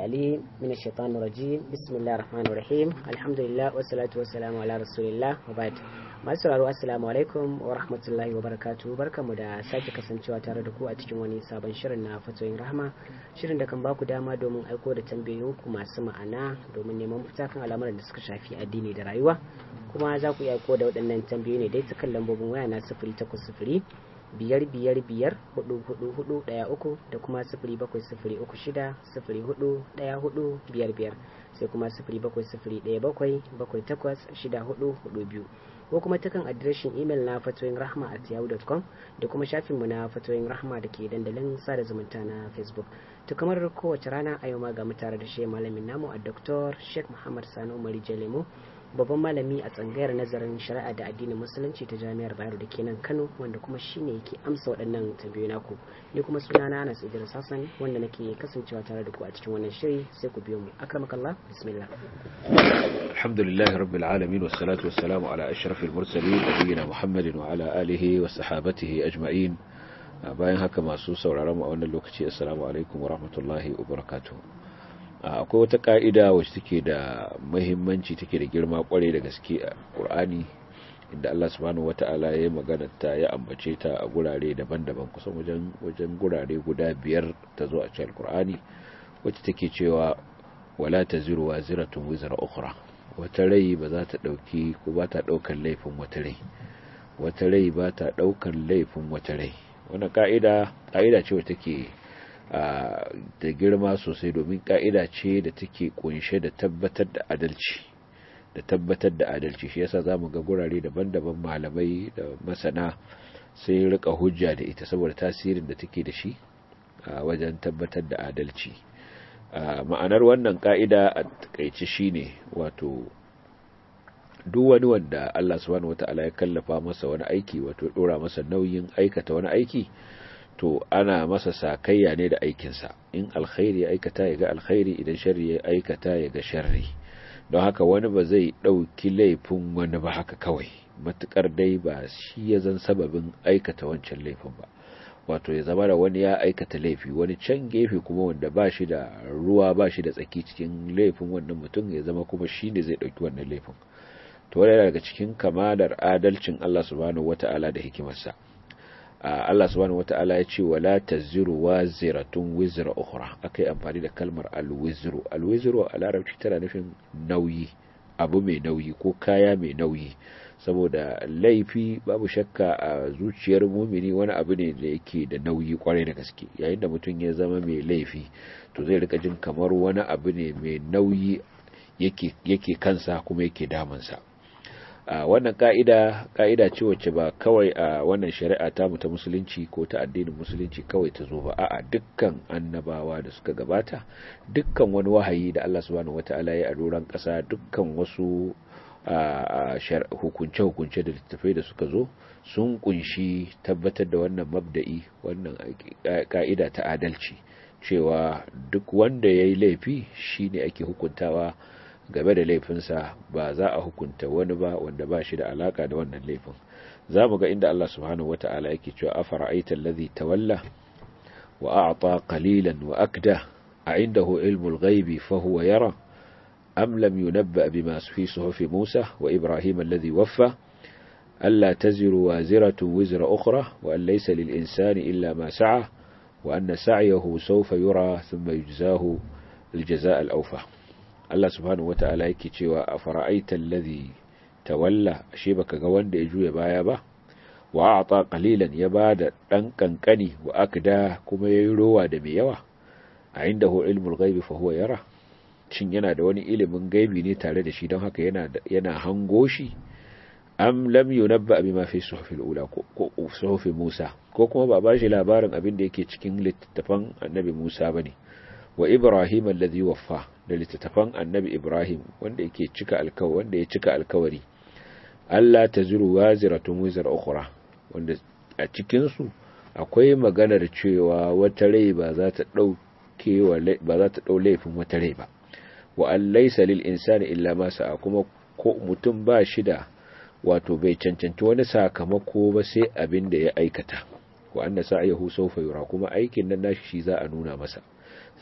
العليم من الشيطان الرجيم بسم الله الرحمن الرحيم الحمد لله والصلاة والسلام على رسول الله وبعد masu sauraro assalamu alaikum wa rahmatullahi wa barakatu barkamu da sake kasancewa tare da ku a cikin wani sabon shirin na fatoyin rahama shirin da kan baku dama domin aiko da tambayoyinku masu ma'ana domin neman fita kan al'amuran da suka shafi addini da rayuwa kuma za ku iya aiko da waɗannan tambayoyi ne dai ta kan lambobin waya na sifiri takwas sifiri biyar biyar biyar hudu hudu hudu daya uku da kuma sifiri bakwai sifiri uku shida sifiri hudu daya hudu biyar biyar sai kuma sifiri bakwai sifiri daya bakwai bakwai takwas shida hudu hudu biyu ko kuma ta kan adireshin imel na fatoyin rahma at yahoo.com da kuma shafinmu na fatoyin rahma da ke dandalin sada zumunta na facebook to kamar kowace rana a yau ma ga mu tare da shi malamin namu a dr sheikh muhammad sani umar jalemu babban malami a tsangayar nazarin shari'a da addinin musulunci ta jami'ar bayero da ke nan kano wanda kuma shine yake amsa waɗannan tambayoyi naku ni kuma sunana anas idris hassan wanda nake kasancewa tare da ku a cikin wannan shiri sai ku biyo mu akramakallah bismillah alhamdulillahi rabbil alamin wassalatu wassalamu ala ashrafil mursalin nabiyina muhammadin wa ala alihi wa sahabatihi ajma'in bayan haka masu sauraron mu a wannan lokaci assalamu alaikum wa rahmatullahi wa barakatuh akwai wata ka'ida wacce take da muhimmanci take da girma kwarai da gaske a Qur'ani inda Allah subhanahu wata'ala ya magana ta ya ambace ta a gurare daban-daban kusan wajen wajen gurare guda biyar ta zo a cikin Qur'ani wacce take cewa wala taziru waziratun wizra ukhra wata rai ba za ta dauki ko ba ta daukan laifin wata rai wata rai ba ta daukan laifin wata rai wannan ka'ida ka'ida ce wacce take da girma sosai domin ka'ida ce da take kunshe da tabbatar da adalci da tabbatar da adalci shi yasa zamu ga gurare daban-daban malamai da masana sai rika hujja da ita saboda tasirin da take da shi a wajen tabbatar da adalci ma'anar wannan ka'ida a takaice shine wato duk wani wanda Allah subhanahu wata'ala ya kallafa masa wani aiki wato dora masa nauyin aikata wani aiki to ana masa sakayya ne da aikinsa in alkhairi ya aikata ya ga alkhairi idan sharri ya aikata ya ga sharri don haka wani ba zai ɗauki laifin wani ba haka kawai matukar dai ba shi ya zan sababin aikata wancan laifin ba wato ya zama da wani ya aikata laifi wani can gefe kuma wanda ba shi da ruwa ba shi da tsaki cikin laifin wannan mutum ya zama kuma shi ne zai ɗauki wannan laifin to wani daga cikin kamalar adalcin Allah subhanahu wata'ala da hikimarsa Allah subhanahu wata'ala ya ce wala taziru waziratun wizra ukhra akai amfani da kalmar alwizru alwizru a larabci tana nufin nauyi abu mai nauyi ko kaya mai nauyi saboda laifi babu shakka a zuciyar mumini wani abu ne da yake da nauyi kwarai da gaske yayin da mutum ya zama mai laifi to zai rika jin kamar wani abu ne mai nauyi yake yake kansa kuma yake damunsa a wannan ka'ida ka'ida ce wacce ba kawai a wannan shari'a ta mu ta musulunci ko ta addinin musulunci kawai ta zo ba a'a dukkan annabawa da suka gabata dukkan wani wahayi da Allah subhanahu wataala ya a doran kasa dukkan wasu hukunce-hukunce da littattafai da suka zo sun kunshi tabbatar da wannan mabda'i wannan ka'ida ta adalci cewa duk wanda ya yi laifi shine ake hukuntawa game da laifinsa ba za a hukunta wani ba wanda ba shi da alaka da wannan laifin za mu ga inda Allah subhanahu wata'ala yake cewa afara'aita allazi tawalla wa a'ta qalilan wa akda a indahu ilmul ghaibi fa huwa yara am lam yunabba bima fi suhufi Musa wa Ibrahim alladhi waffa alla taziru waziratu wizra ukhra wa an laysa lil insani illa ma sa'a wa anna sa'yahu sawfa yura thumma yujzahu al jazaa al awfa Allah subhanahu wata'ala yake cewa a fara'aita allazi tawalla ashe baka ga wanda ya juya baya ba wa a'ta qalilan ya bada dan kankani wa akda kuma yayi rowa da mai yawa a indahu ilmul ghaibi fa huwa yara shin yana da wani ilimin gaibi ne tare da shi don haka yana yana hango shi am lam yunabba bima fi suhufil ula ko suhufi Musa ko kuma ba bashi labarin abin da yake cikin littattafan annabi Musa bane wa Ibrahim alladhi waffa da littattafan annabi Ibrahim wanda yake cika alkawari wanda ya cika alkawari Allah taziru waziratun wizar ukhra wanda a cikin su akwai maganar cewa wata rai ba za ta dauke ba za ta dau laifin wata rai ba wa an laysa lil insani illa ma sa'a kuma ko mutum ba shi da wato bai cancanci wani sakamako ba sai abin da ya aikata wa anna sa'yahu sawfa yura kuma aikin nan nashi shi za a nuna masa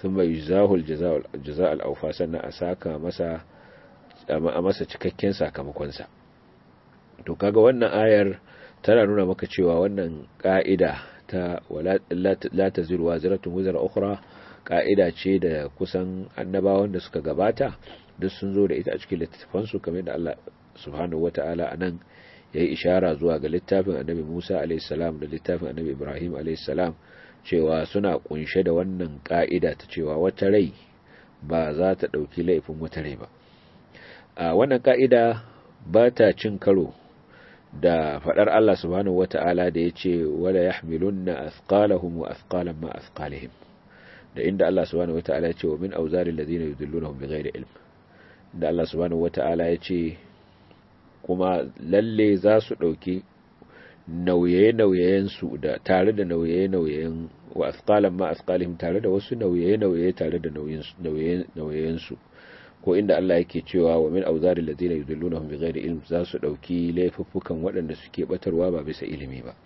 thumma yuzahu al-jazaa al-awfa sannan a saka masa a masa cikakken sakamakon sa to kaga wannan ayar tana nuna maka cewa wannan ka'ida ta la taziru waziratun wizra ukhra ka'ida ce da kusan annabawan da suka gabata duk sun zo da ita a cikin littafan su kamar da Allah subhanahu wata'ala anan yayi ishara zuwa ga littafin annabi Musa alayhi salam da littafin annabi Ibrahim alayhi salam cewa suna kunshe da wannan ka'ida ta cewa wata rai ba za ta dauki laifin wata rai ba a wannan ka'ida ba ta cin karo da fadar Allah subhanahu wata'ala da yace wala yahmilunna athqalahum wa athqalan ma athqalihim da inda Allah subhanahu wata'ala yace wa min awzaril ladina yudillunahum bighairi ilm da Allah subhanahu wata'ala yace kuma lalle za su dauki nauye-nauyen su da tare da nauye-nauyen wa athqalan ma athqalihim tare da wasu nauye-nauye tare da nauyen su ko inda Allah yake cewa wa min auzari ladina yudillunahum bighairi ilm za su dauki laifuffukan waɗanda suke batarwa ba bisa ilimi ba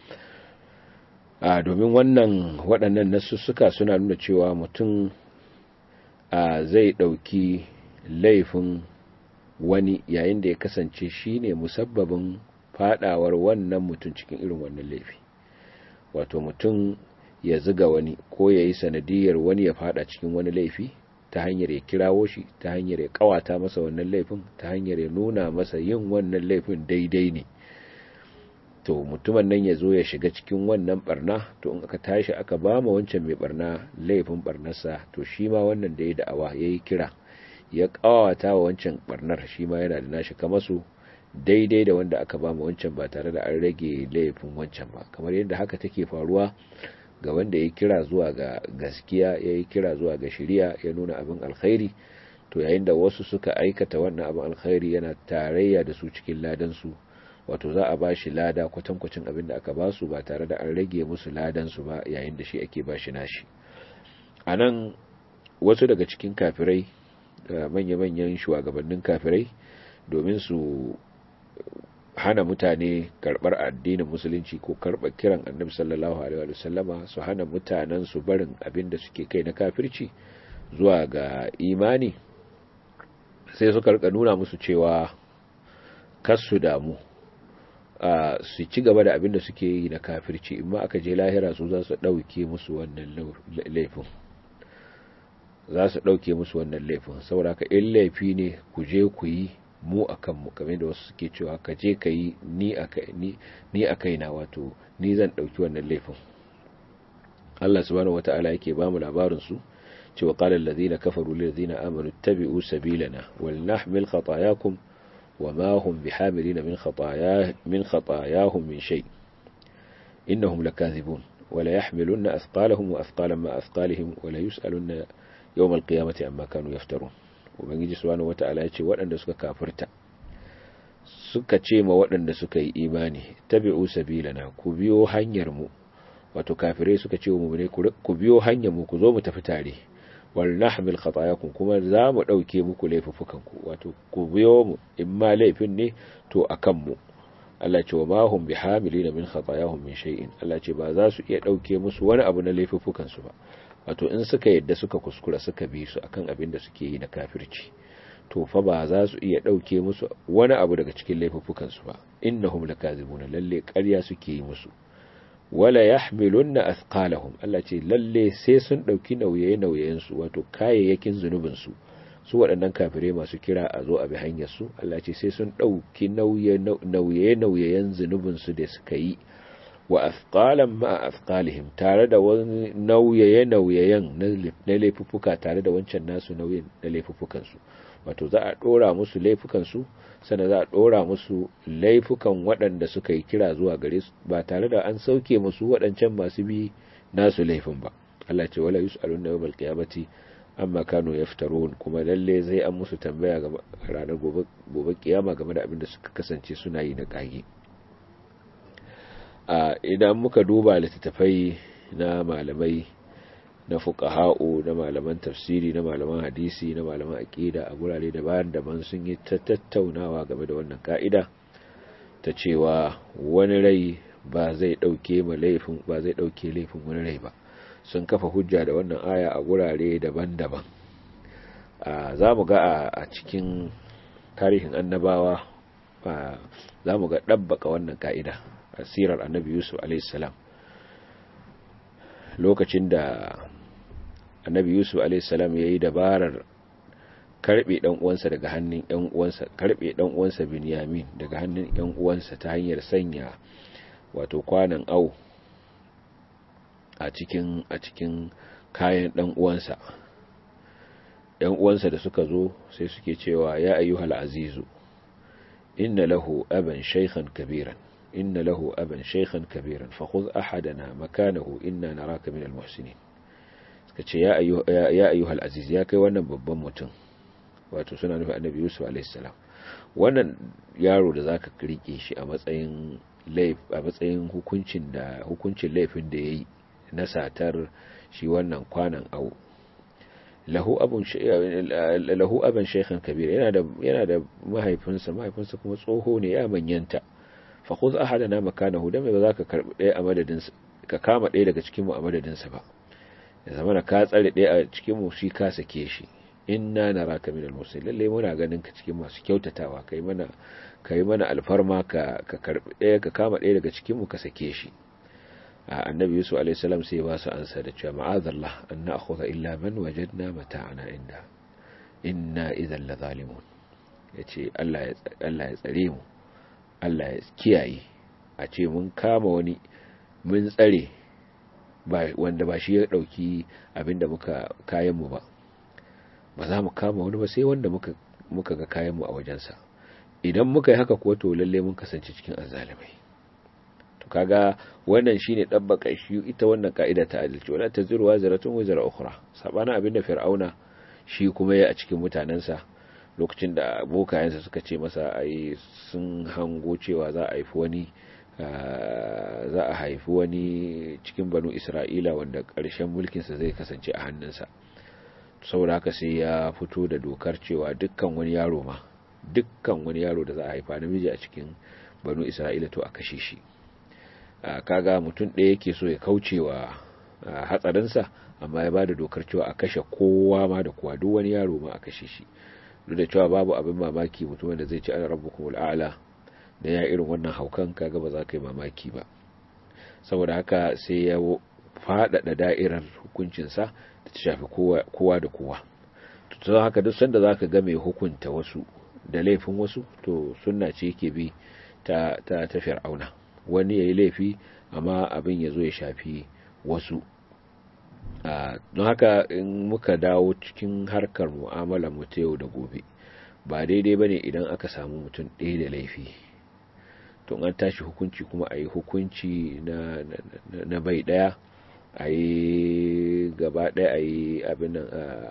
a domin wannan waɗannan nasussuka suna nuna cewa mutum a zai dauki laifin wani yayin da ya kasance shine musabbabin fadawar wannan mutum cikin irin wannan laifi wato mutum ya ziga wani ko yayi sanadiyar wani ya fada cikin wani laifi ta hanyar ya kirawo shi ta hanyar ya kawata masa wannan laifin ta hanyar ya nuna masa yin wannan laifin daidai ne to mutumin nan ya zo ya shiga cikin wannan barna to in aka tashi aka ba ma wancan mai barna laifin barnarsa to shi ma wannan da ya da'awa ya yi kira ya kawata wa wancan barnar shi ma yana da nashi kama su daidai da wanda aka ba ma wancan ba tare da an rage laifin wancan ba kamar yadda haka take faruwa ga wanda ya kira zuwa ga gaskiya ya yi kira zuwa ga shiriya ya nuna abin alkhairi to yayin da wasu suka aikata wannan abin alkhairi yana tarayya da su cikin ladansu wato za a ba shi lada kwatankwacin abin da aka ba su ba tare da an rage musu ladansu ba yayin da shi ake ba shi nashi a nan wasu daga cikin kafirai manya-manyan shugabannin kafirai domin su hana mutane karbar addinin musulunci ko karbar kiran annabi sallallahu alaihi wa sallama su hana mutanen su barin abin da suke kai na kafirci zuwa ga imani sai suka rika nuna musu cewa kar su damu a su ci gaba da abin da suke yi na kafirci in ma aka je lahira su za su dauke musu wannan laifin za su dauke musu wannan laifin saboda ka in laifi ne ku je ku yi mu a kanmu kamar da wasu suke cewa ka je ka yi ni a kaina wato ni zan ɗauki wannan laifin Allah subhanahu wata'ala yake ba mu labarin su cewa qala allazina kafaru lil ladzina amanu tabi'u sabilana wal nahmil khatayakum wama hum bihamilina min khataya min khatayahum min shay innahum lakathibun wala yahmilunna athqalahum wa athqalan ma athqalihim wala yus'alunna yawm al-qiyamati amma kanu yaftarun ubangiji subhanahu wata'ala ya ce waɗanda suka kafirta suka ce ma waɗanda suka yi imani tabi'u sabilana ku biyo hanyar mu wato kafirai suka ce mu ne ku biyo hanyar mu ku zo mu tafi tare wal nahmil khatayakum kuma za mu dauke muku laifukan ku wato ku biyo mu in ma laifin ne to akan mu Allah ce wa ma hum bihamilina min khatayahum min shay'in Allah ce ba za su iya dauke musu wani abu na laifukan su ba wato in suka yadda suka kuskura suka bi su akan abin da suke yi na kafirci to fa ba za su iya dauke musu wani abu daga cikin laifukan su ba innahum lakazibuna lalle ƙarya suke yi musu wala yahmilunna athqalahum Allah ce lalle sai sun dauki nauye-nauyen su wato kayayyakin zunubin su su waɗannan kafirai masu kira a zo a bi hanyar su Allah ce sai sun dauki nauye-nauyen zunubin su da suka yi wa athqalan ma athqalihim tare da wani nauyaye-nauyayen na laifuffuka tare da wancan nasu nauyin na laifuffukan su wato za a dora musu laifukan su sannan za a dora musu laifukan waɗanda suka yi kira zuwa gare su ba tare da an sauke musu waɗancan masu bi nasu laifin ba Allah ce wala yus'aluna yawmal qiyamati amma kanu yaftarun kuma lalle zai an musu tambaya ga ranar gobe gobe kiyama game da abin da suka kasance suna yi na kage a idan muka duba littattafai na malamai na fuqaha'u na malaman tafsiri na malaman hadisi na malaman aqida a gurare daban-daban sun yi ta tattaunawa game da wannan ka'ida ta cewa wani rai ba zai dauke ma laifin ba zai dauke laifin wani rai ba sun kafa hujja da wannan aya a gurare daban-daban za mu ga a cikin tarihin annabawa za mu ga ɗabbaka wannan ka'ida a sirar annabi yusuf alaihissalam lokacin da annabi yusuf alaihissalam ya yi dabarar karbe dan uwansa daga hannun yan uwansa karbe dan uwansa binyamin daga hannun yan uwansa ta hanyar sanya wato kwanan au a cikin a cikin kayan dan uwansa yan uwansa da suka zo sai suke cewa ya ayyuhal azizu inna lahu aban shaykhan kabiran inna lahu aban shaykhan kabiran fa khudh ahadana makanahu inna naraka minal muhsinin suka ce ya ayyuhal aziz ya kai wannan babban mutum wato suna nufi annabi yusuf alaihissalam wannan yaro da zaka rike shi a matsayin laif a matsayin hukuncin da hukuncin laifin da yayi na satar shi wannan kwanan au lahu abun lahu aban shaykhan kabir yana da yana da mahaifinsa mahaifinsa kuma tsoho ne ya manyanta fa khudh ahadana makanahu dan ba zaka karbi ɗaya a madadin ka kama ɗaya daga cikin mu a madadin sa ba ya zama ka tsare ɗaya a cikin mu shi ka sake shi inna naraka minal muslimin lalle muna ganin ka cikin masu kyautatawa kai mana kai mana alfarma ka ka karbi ɗaya ka kama ɗaya daga cikin mu ka sake shi annabi yusuf alaihi salam sai ba su ansa da cewa ma'azallah an na'khudha illa man wajadna mata'ana inda inna idhan la zalimun yace Allah ya Allah ya tsare mu Allah ya kiyaye a ce mun kama wani mun tsare ba wanda ba shi ya dauki abinda muka kayan mu ba ba za mu kama wani ba sai wanda muka muka ga kayan mu a wajensa idan muka yi haka kuwa to lalle mun kasance cikin azzalimai to kaga wannan shine dabbaka shi ita wannan kaida ta adalci wala taziru waziratun wazira ukhra sabana abinda fir'auna shi kuma ya a cikin mutanansa lokacin da abokayensa suka ce masa ai sun hango cewa za a haifi wani za a haifi wani cikin banu isra'ila wanda ƙarshen mulkinsa zai kasance a hannunsa saboda haka sai ya fito da dokar cewa dukkan wani yaro ma dukkan wani yaro da za a haifa namiji a cikin banu isra'ila to a kashe shi kaga mutum ɗaya yake so ya kauce wa hatsarinsa amma ya ba da dokar cewa a kashe kowa ma da kowa duk wani yaro ma a kashe shi duk da cewa babu abin mamaki mutumin da zai ci ana rabbukum al'ala da ya irin wannan haukan kaga ba za ka yi mamaki ba saboda haka sai ya faɗaɗa da'irar hukuncinsa da ta shafi kowa da kowa to haka duk sanda za ka ga mai hukunta wasu da laifin wasu to sunna ce yake bi ta ta ta fir'auna wani yayi laifi amma abin ya zo ya shafi wasu don haka in muka dawo cikin harkar mu'amala mu ta yau da gobe ba daidai bane idan aka samu mutum ɗaya da laifi to an tashi hukunci kuma a yi hukunci na, na, bai ɗaya a yi gaba ɗaya a yi abin nan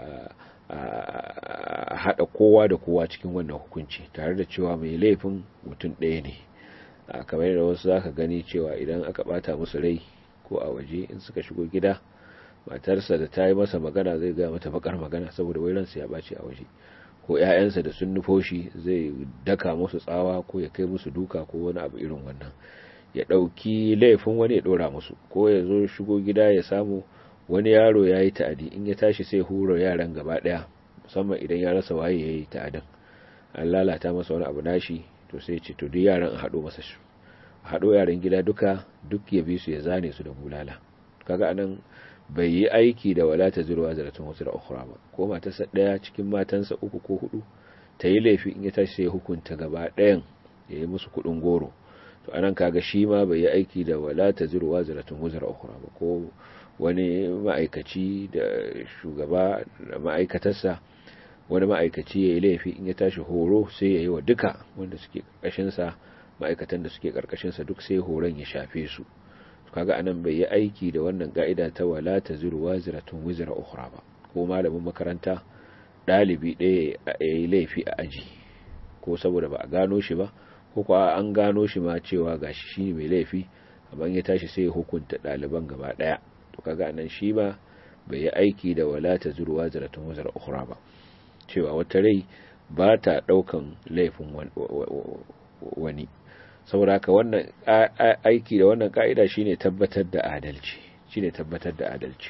a haɗa kowa da kowa cikin wannan hukunci tare da cewa mai laifin mutum ɗaya ne kamar da wasu za ka gani cewa idan aka ɓata musu rai ko a waje in suka shigo gida matarsa da ta yi masa magana zai gaya mata bakar magana saboda wai ransa ya ɓace a waje ko ‘ya'yansa da sun nufo shi zai daka musu tsawa ko ya kai musu duka ko wani abu irin wannan ya ɗauki laifin wani ya ɗora musu ko ya zo shigo gida ya samu wani yaro ya yi ta'adi in ya tashi sai hura yaran gaba ɗaya musamman idan ya rasa waye ya yi ta'adin an lalata masa wani abu nashi to sai ce to duk yaran a haɗo masa shi a haɗo yaran gida duka duk ya bi su ya zane su da bulala kaga anan bai yi aiki da wala ta zurwa zaratun wasu da ukhra ba ko matarsa daya cikin matansa uku ko hudu ta yi laifi in ya tashi sai hukunta gaba ɗayan ya yi musu kuɗin goro to anan kaga shi ma bai yi aiki da wala ta zurwa zaratun wasu da ukhra ba ko wani ma'aikaci da shugaba da ma'aikatarsa wani ma'aikaci ya yi laifi in ya tashi horo sai ya yi wa duka wanda suke ƙarƙashinsa ma'aikatan da suke ƙarƙashinsa duk sai horon ya shafe su kaga anan bai yi aiki da wannan ka'ida ta wala taziru waziratun wizra ukhra ba ko malamin makaranta dalibi ɗaya ya yi laifi a aji ko saboda ba a gano shi ba ko kuwa an gano shi ma cewa gashi shi mai laifi amma ya tashi sai ya hukunta ɗaliban gaba ɗaya to kaga anan shi ba bai yi aiki da wala taziru waziratun wizra ukhra ba cewa wata rai ba ta ɗaukan laifin wani saboda haka wannan aiki da wannan ka'ida shine tabbatar da adalci shine tabbatar da adalci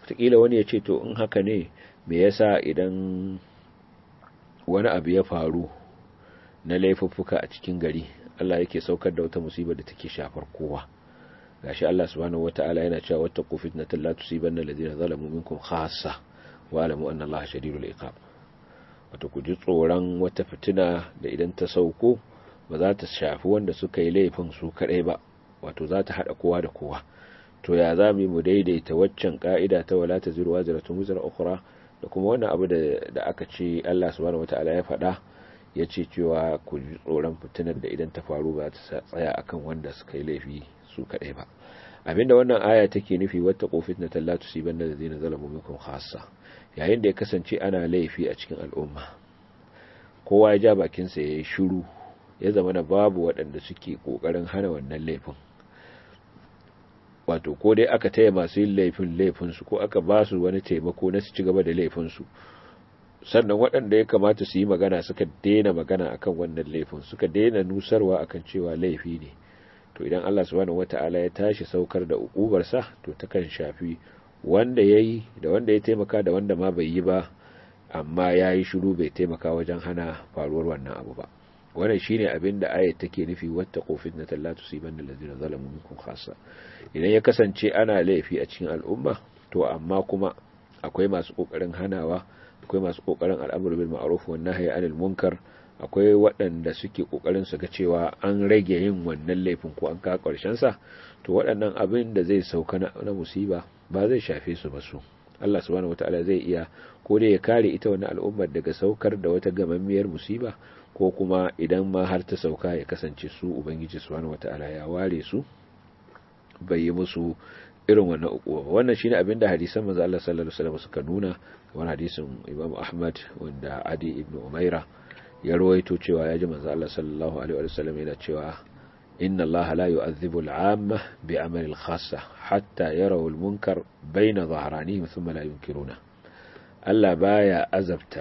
wataƙila wani ya ce to in haka ne me yasa idan wani abu ya faru na laifuffuka a cikin gari Allah yake saukar da wata musibar da take shafar kowa gashi Allah subhanahu wata'ala yana cewa wattaqu fitnatan la tusibanna alladhina zalamu minkum khassa wa alamu anna Allah shadidul iqab wato ku ji tsoron wata fitina da idan ta sauko ba za ta shafi wanda suka yi laifin su kadai ba wato za ta hada kowa da kowa to ya za mu daidaita waccan ka'ida ta wala taziru wazratun wizra ukhra da kuma wannan abu da aka ce Allah subhanahu wata'ala ya faɗa ya ce cewa ku ji tsoron fitinar da idan ta faru ba ta tsaya akan wanda suka yi laifi su kaɗai ba abinda wannan aya take nufi wata kofit na tallatu si banda da zai na zalamu minkum khassa yayin da ya kasance ana laifi a cikin al'umma kowa ya ja bakinsa ya yi shiru ya zama na babu waɗanda suke ƙoƙarin hana wannan laifin wato ko dai aka taya masu yin laifin laifinsu ko aka ba su wani taimako na su ci gaba da laifinsu sannan waɗanda ya kamata su yi magana suka daina magana akan wannan laifin suka daina nusarwa akan cewa laifi ne to idan Allah subhanahu wata'ala ya tashi saukar da ukubarsa to takan shafi wanda ya yi da wanda ya taimaka da wanda ma bai yi ba amma ya yi shiru bai taimaka wajen hana faruwar wannan abu ba wannan shine abin da ayat take nufi wata kofin na tallatu siban da lazina zalamu minkum khassa idan ya kasance ana laifi a cikin al'umma to amma kuma akwai masu kokarin hanawa akwai masu kokarin al'amuru bil ma'ruf wan nahyi anil munkar akwai waɗanda suke kokarin su ga cewa an rage yin wannan laifin ko an ka karshen sa to waɗannan abin da zai sauka na musiba ba zai shafe su ba su Allah subhanahu wataala zai iya ko dai ya kare ita wannan al'ummar daga saukar da wata gamammiyar musiba ko kuma idan ma har ta sauka ya kasance su ubangiji subhanahu wataala ya ware su bai yi musu irin wannan ukuwa ba wannan shine abinda hadisan manzo Allah sallallahu alaihi wasallam suka nuna kamar hadisin Imam Ahmad wanda Adi ibn Umaira ya rawaito cewa ya ji manzo Allah sallallahu alaihi wasallam yana cewa inna Allah la yu'adhibu al-'amma bi'amali al-khassa hatta yarawu al-munkar bayna dhahranihim thumma la yunkiruna Allah baya azabta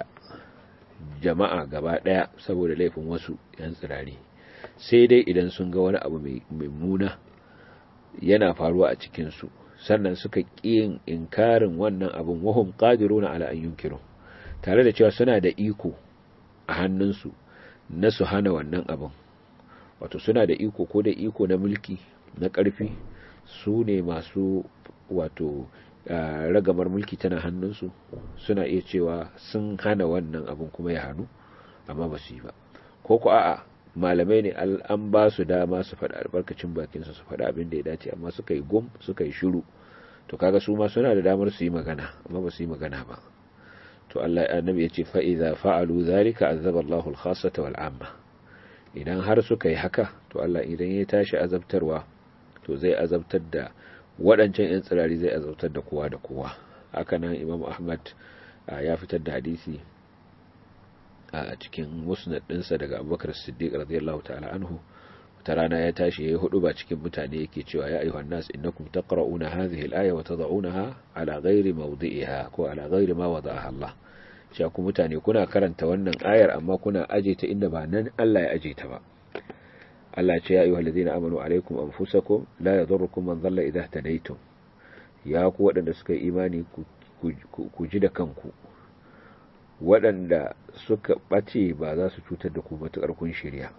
jama'a gaba daya saboda laifin wasu yan tsirari sai dai idan sun ga wani abu mai muna yana faruwa a cikin su sannan suka ƙiyin inkarin wannan abin wahum qadiruna ala an yunkiru tare da cewa suna da iko a hannunsu na su hana wannan abin wato suna da iko ko da iko na mulki na ƙarfi su ne masu wato ragamar mulki tana hannunsu suna iya cewa sun hana wannan abin kuma ya hannu amma ba su yi ba ko ku a'a malamai ne an ba su dama su faɗa albarkacin bakinsu su faɗa abin da ya dace amma suka yi gum suka yi shiru to kaga su ma suna da damar su yi magana amma ba su yi magana ba to Allah annabi ya ce fa idza fa'alu zalika azaba Allahu al-khassata wal 'amma idan har suka yi haka to Allah idan ya tashi azabtarwa to zai azabtar da waɗancan yan tsirari zai azabtar da kowa da kowa haka nan Imam Ahmad ya fitar da hadisi a cikin musnad ɗinsa daga abubakar siddiq radiyallahu ta'ala anhu ta rana ya tashi ya yi hudu ba cikin mutane yake cewa ya ayyuhan nas innakum taqra'una hadhihi al-aya wa tad'unaha ala ghairi mawdi'iha ko ala ghairi ma wada'aha Allah cewa ku mutane kuna karanta wannan ayar amma kuna aje ta inda ba nan Allah ya aje ta ba Allah ya ce ya ayyuhal ladina amanu alaikum anfusakum la yadurrukum man dhalla idha tadaytum ya ku waɗanda suka yi imani ku ji da kanku waɗanda suka ɓace ba za su cutar da ku matuƙar kun shirya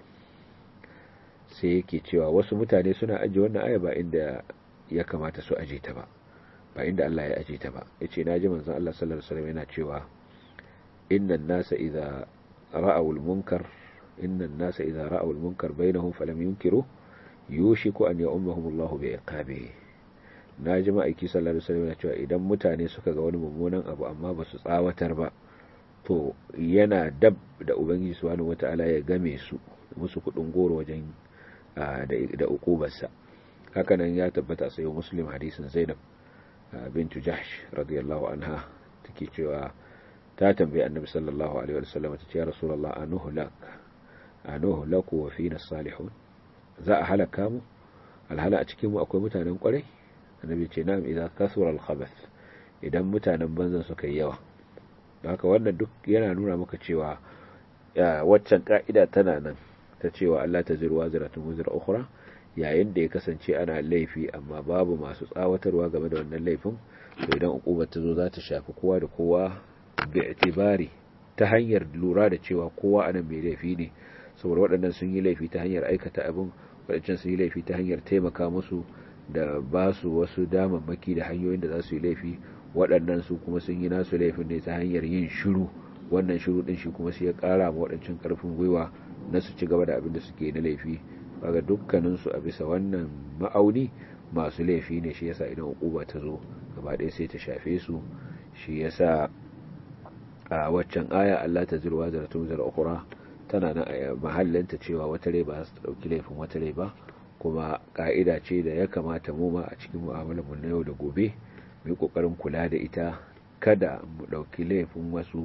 sai yake cewa wasu mutane suna ajiye wannan aya ba inda ya kamata su aje ta ba ba inda Allah ya aje ta ba yace naji manzon Allah sallallahu alaihi wasallam yana cewa innan nasa idza ra'aw al-munkar innan nasa idza ra'aw al-munkar bainahum falam yunkiru yushiku an ya'ummahum Allah bi iqabihi naji ma'aiki sallallahu alaihi wasallam yana cewa idan mutane suka ga wani mummunan abu amma ba su tsawatar ba to yana dab da ubangiji subhanahu wata'ala ya game su musu kudin goro wajen da ukubarsa hakanan ya tabbata sai muslim hadisin zainab bintu jahsh radiyallahu anha take cewa ta tambayi annabi sallallahu alaihi wasallam ta ce ya rasulullah anuhu lak anuhu laku wa fina salihun za a halaka mu alhala a cikin mu akwai mutanen kwarai annabi ce na'am idan kasura al-khabath idan mutanen banzan suka yi yawa haka wannan duk yana nuna maka cewa waccan ka'ida tana nan ta cewa Allah ta zirwa ziratun wuzira ukhra yayin da ya kasance ana laifi amma babu masu tsawatarwa game da wannan laifin to idan uqubar ta zo za ta shafi kowa da kowa bi itibari ta hanyar lura da cewa kowa anan mai laifi ne saboda waɗannan sun yi laifi ta hanyar aikata abin waɗancan sun yi laifi ta hanyar taimaka musu da ba su wasu damammaki da hanyoyin da za su yi laifi waɗannan su kuma sun yi nasu laifin ne ta hanyar yin shiru wannan shiru ɗin shi kuma sai ya ƙara ma waɗancan ƙarfin gwiwa na su ci gaba da abin da suke na laifi kaga dukkaninsu a bisa wannan ma'auni masu laifi ne shi yasa idan hukuma ta zo gaba ɗaya sai ta shafe su shi yasa a waccan aya Allah ta zirwa zaratun zara ukura tana nan a mahallinta cewa wata rai ba su ta ɗauki laifin wata rai ba kuma ka'ida ce da ya kamata mu ma a cikin mu'amalar mu na yau da gobe mu yi kokarin kula da ita kada mu ɗauki laifin wasu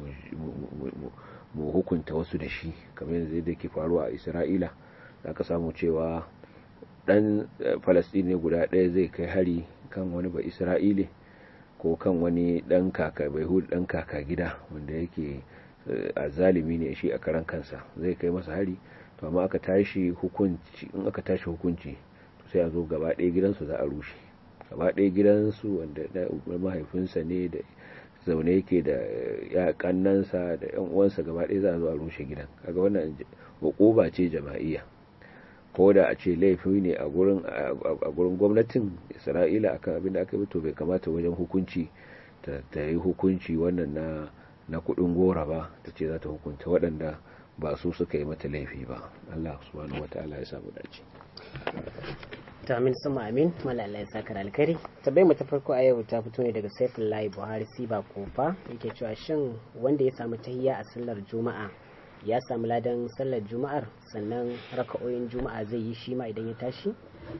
mu hukunta wasu da shi kamar yanzu da ke faruwa a isra'ila za ka samu cewa ɗan falastini guda ɗaya zai kai hari kan wani ba isra'ile ko kan wani ɗan kaka bai hudu ɗan kaka gida wanda yake a zalimi ne shi a karan kansa zai kai masa hari to amma aka tashi hukunci in aka tashi hukunci sai a zo gaba ɗaya gidansu za a rushe gaba ɗaya gidansu wanda mahaifinsa ne da zaune yake da ya kannansa da yan uwansa gaba ɗaya za a zo a rushe gidan kaga wannan hukuma ce jama'iyya ko da a ce laifi ne a gurin a gurin gwamnatin Isra'ila akan abin da aka yi to bai kamata wajen hukunci ta yi hukunci wannan na na kudin gora ba ta ce za ta hukunta waɗanda ba su suka yi mata laifi ba Allah subhanahu wataala ya samu dace to amin sama amin malala ya saka alkari tabbai mu ta farko a yau ta fito ne daga Saifullahi Buhari Siba Kofa yake cewa shin wanda ya samu tahiyya a sallar Juma'a ya samu ladan sallar Juma'ar sannan raka'o'in Juma'a zai yi shi ma idan ya tashi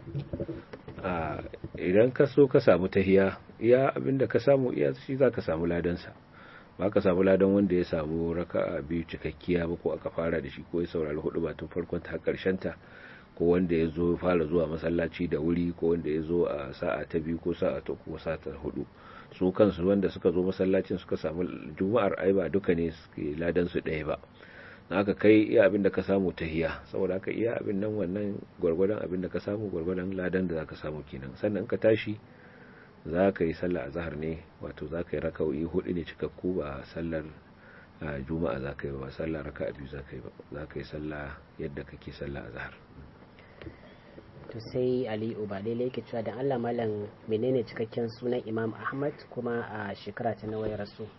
a idan ka so ka samu tahiyya iya abinda ka samu iya shi zaka samu ladan sa ba ka samu ladan wanda ya samu raka'a biyu cikakkiya ba ko aka fara da shi ko ya saurari hudu ba tun farkon ta karshen ta ko wanda ya zo fara zuwa masallaci da wuri ko wanda ya zo a sa'a ta biyu ko sa'a ta uku sa'a ta hudu su kansu wanda suka zo masallacin suka samu juma'ar ai ba duka ne suke ladan su ɗaya ba haka kai iya abin da ka samu tahiya saboda haka iya abin nan wannan gwargwadon abin da ka samu gwargwadon ladan da zaka samu kenan sannan ka tashi za ka yi sallah a zahar ne wato za ka yi raka'o'i hudu ne cikakku ba sallar juma'a za ka yi ba sallah raka'a biyu za ka yi ba za ka yi sallah yadda kake sallah a zahar to sai ali ubale yake cewa da allah malam menene cikakken sunan imam ahmad kuma a shekara ta nawa ya rasu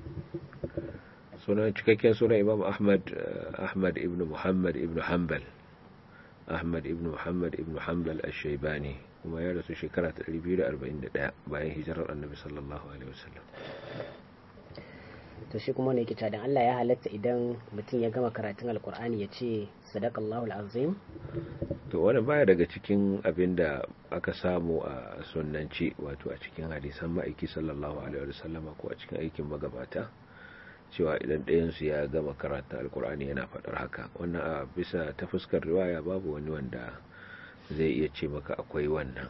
sunan cikakken sunan imam ahmad ahmad ibn muhammad ibn hanbal ahmad ibn muhammad ibn hanbal ash-shaybani kuma ya rasu shekara ta 241 bayan hijirar annabi sallallahu alaihi wasallam to shi kuma ne yake cewa dan Allah ya halatta idan mutum ya gama karatun alkur'ani ya ce sadaqallahu alazim to wani baya daga cikin abin da aka samu a sunnanci wato a cikin hadisan ma'aiki sallallahu alaihi wasallama ko a cikin aikin magabata cewa idan ɗayansu ya gama karatun alkur'ani yana faɗar haka wannan a bisa ta fuskar riwaya babu wani wanda zai iya ce maka akwai wannan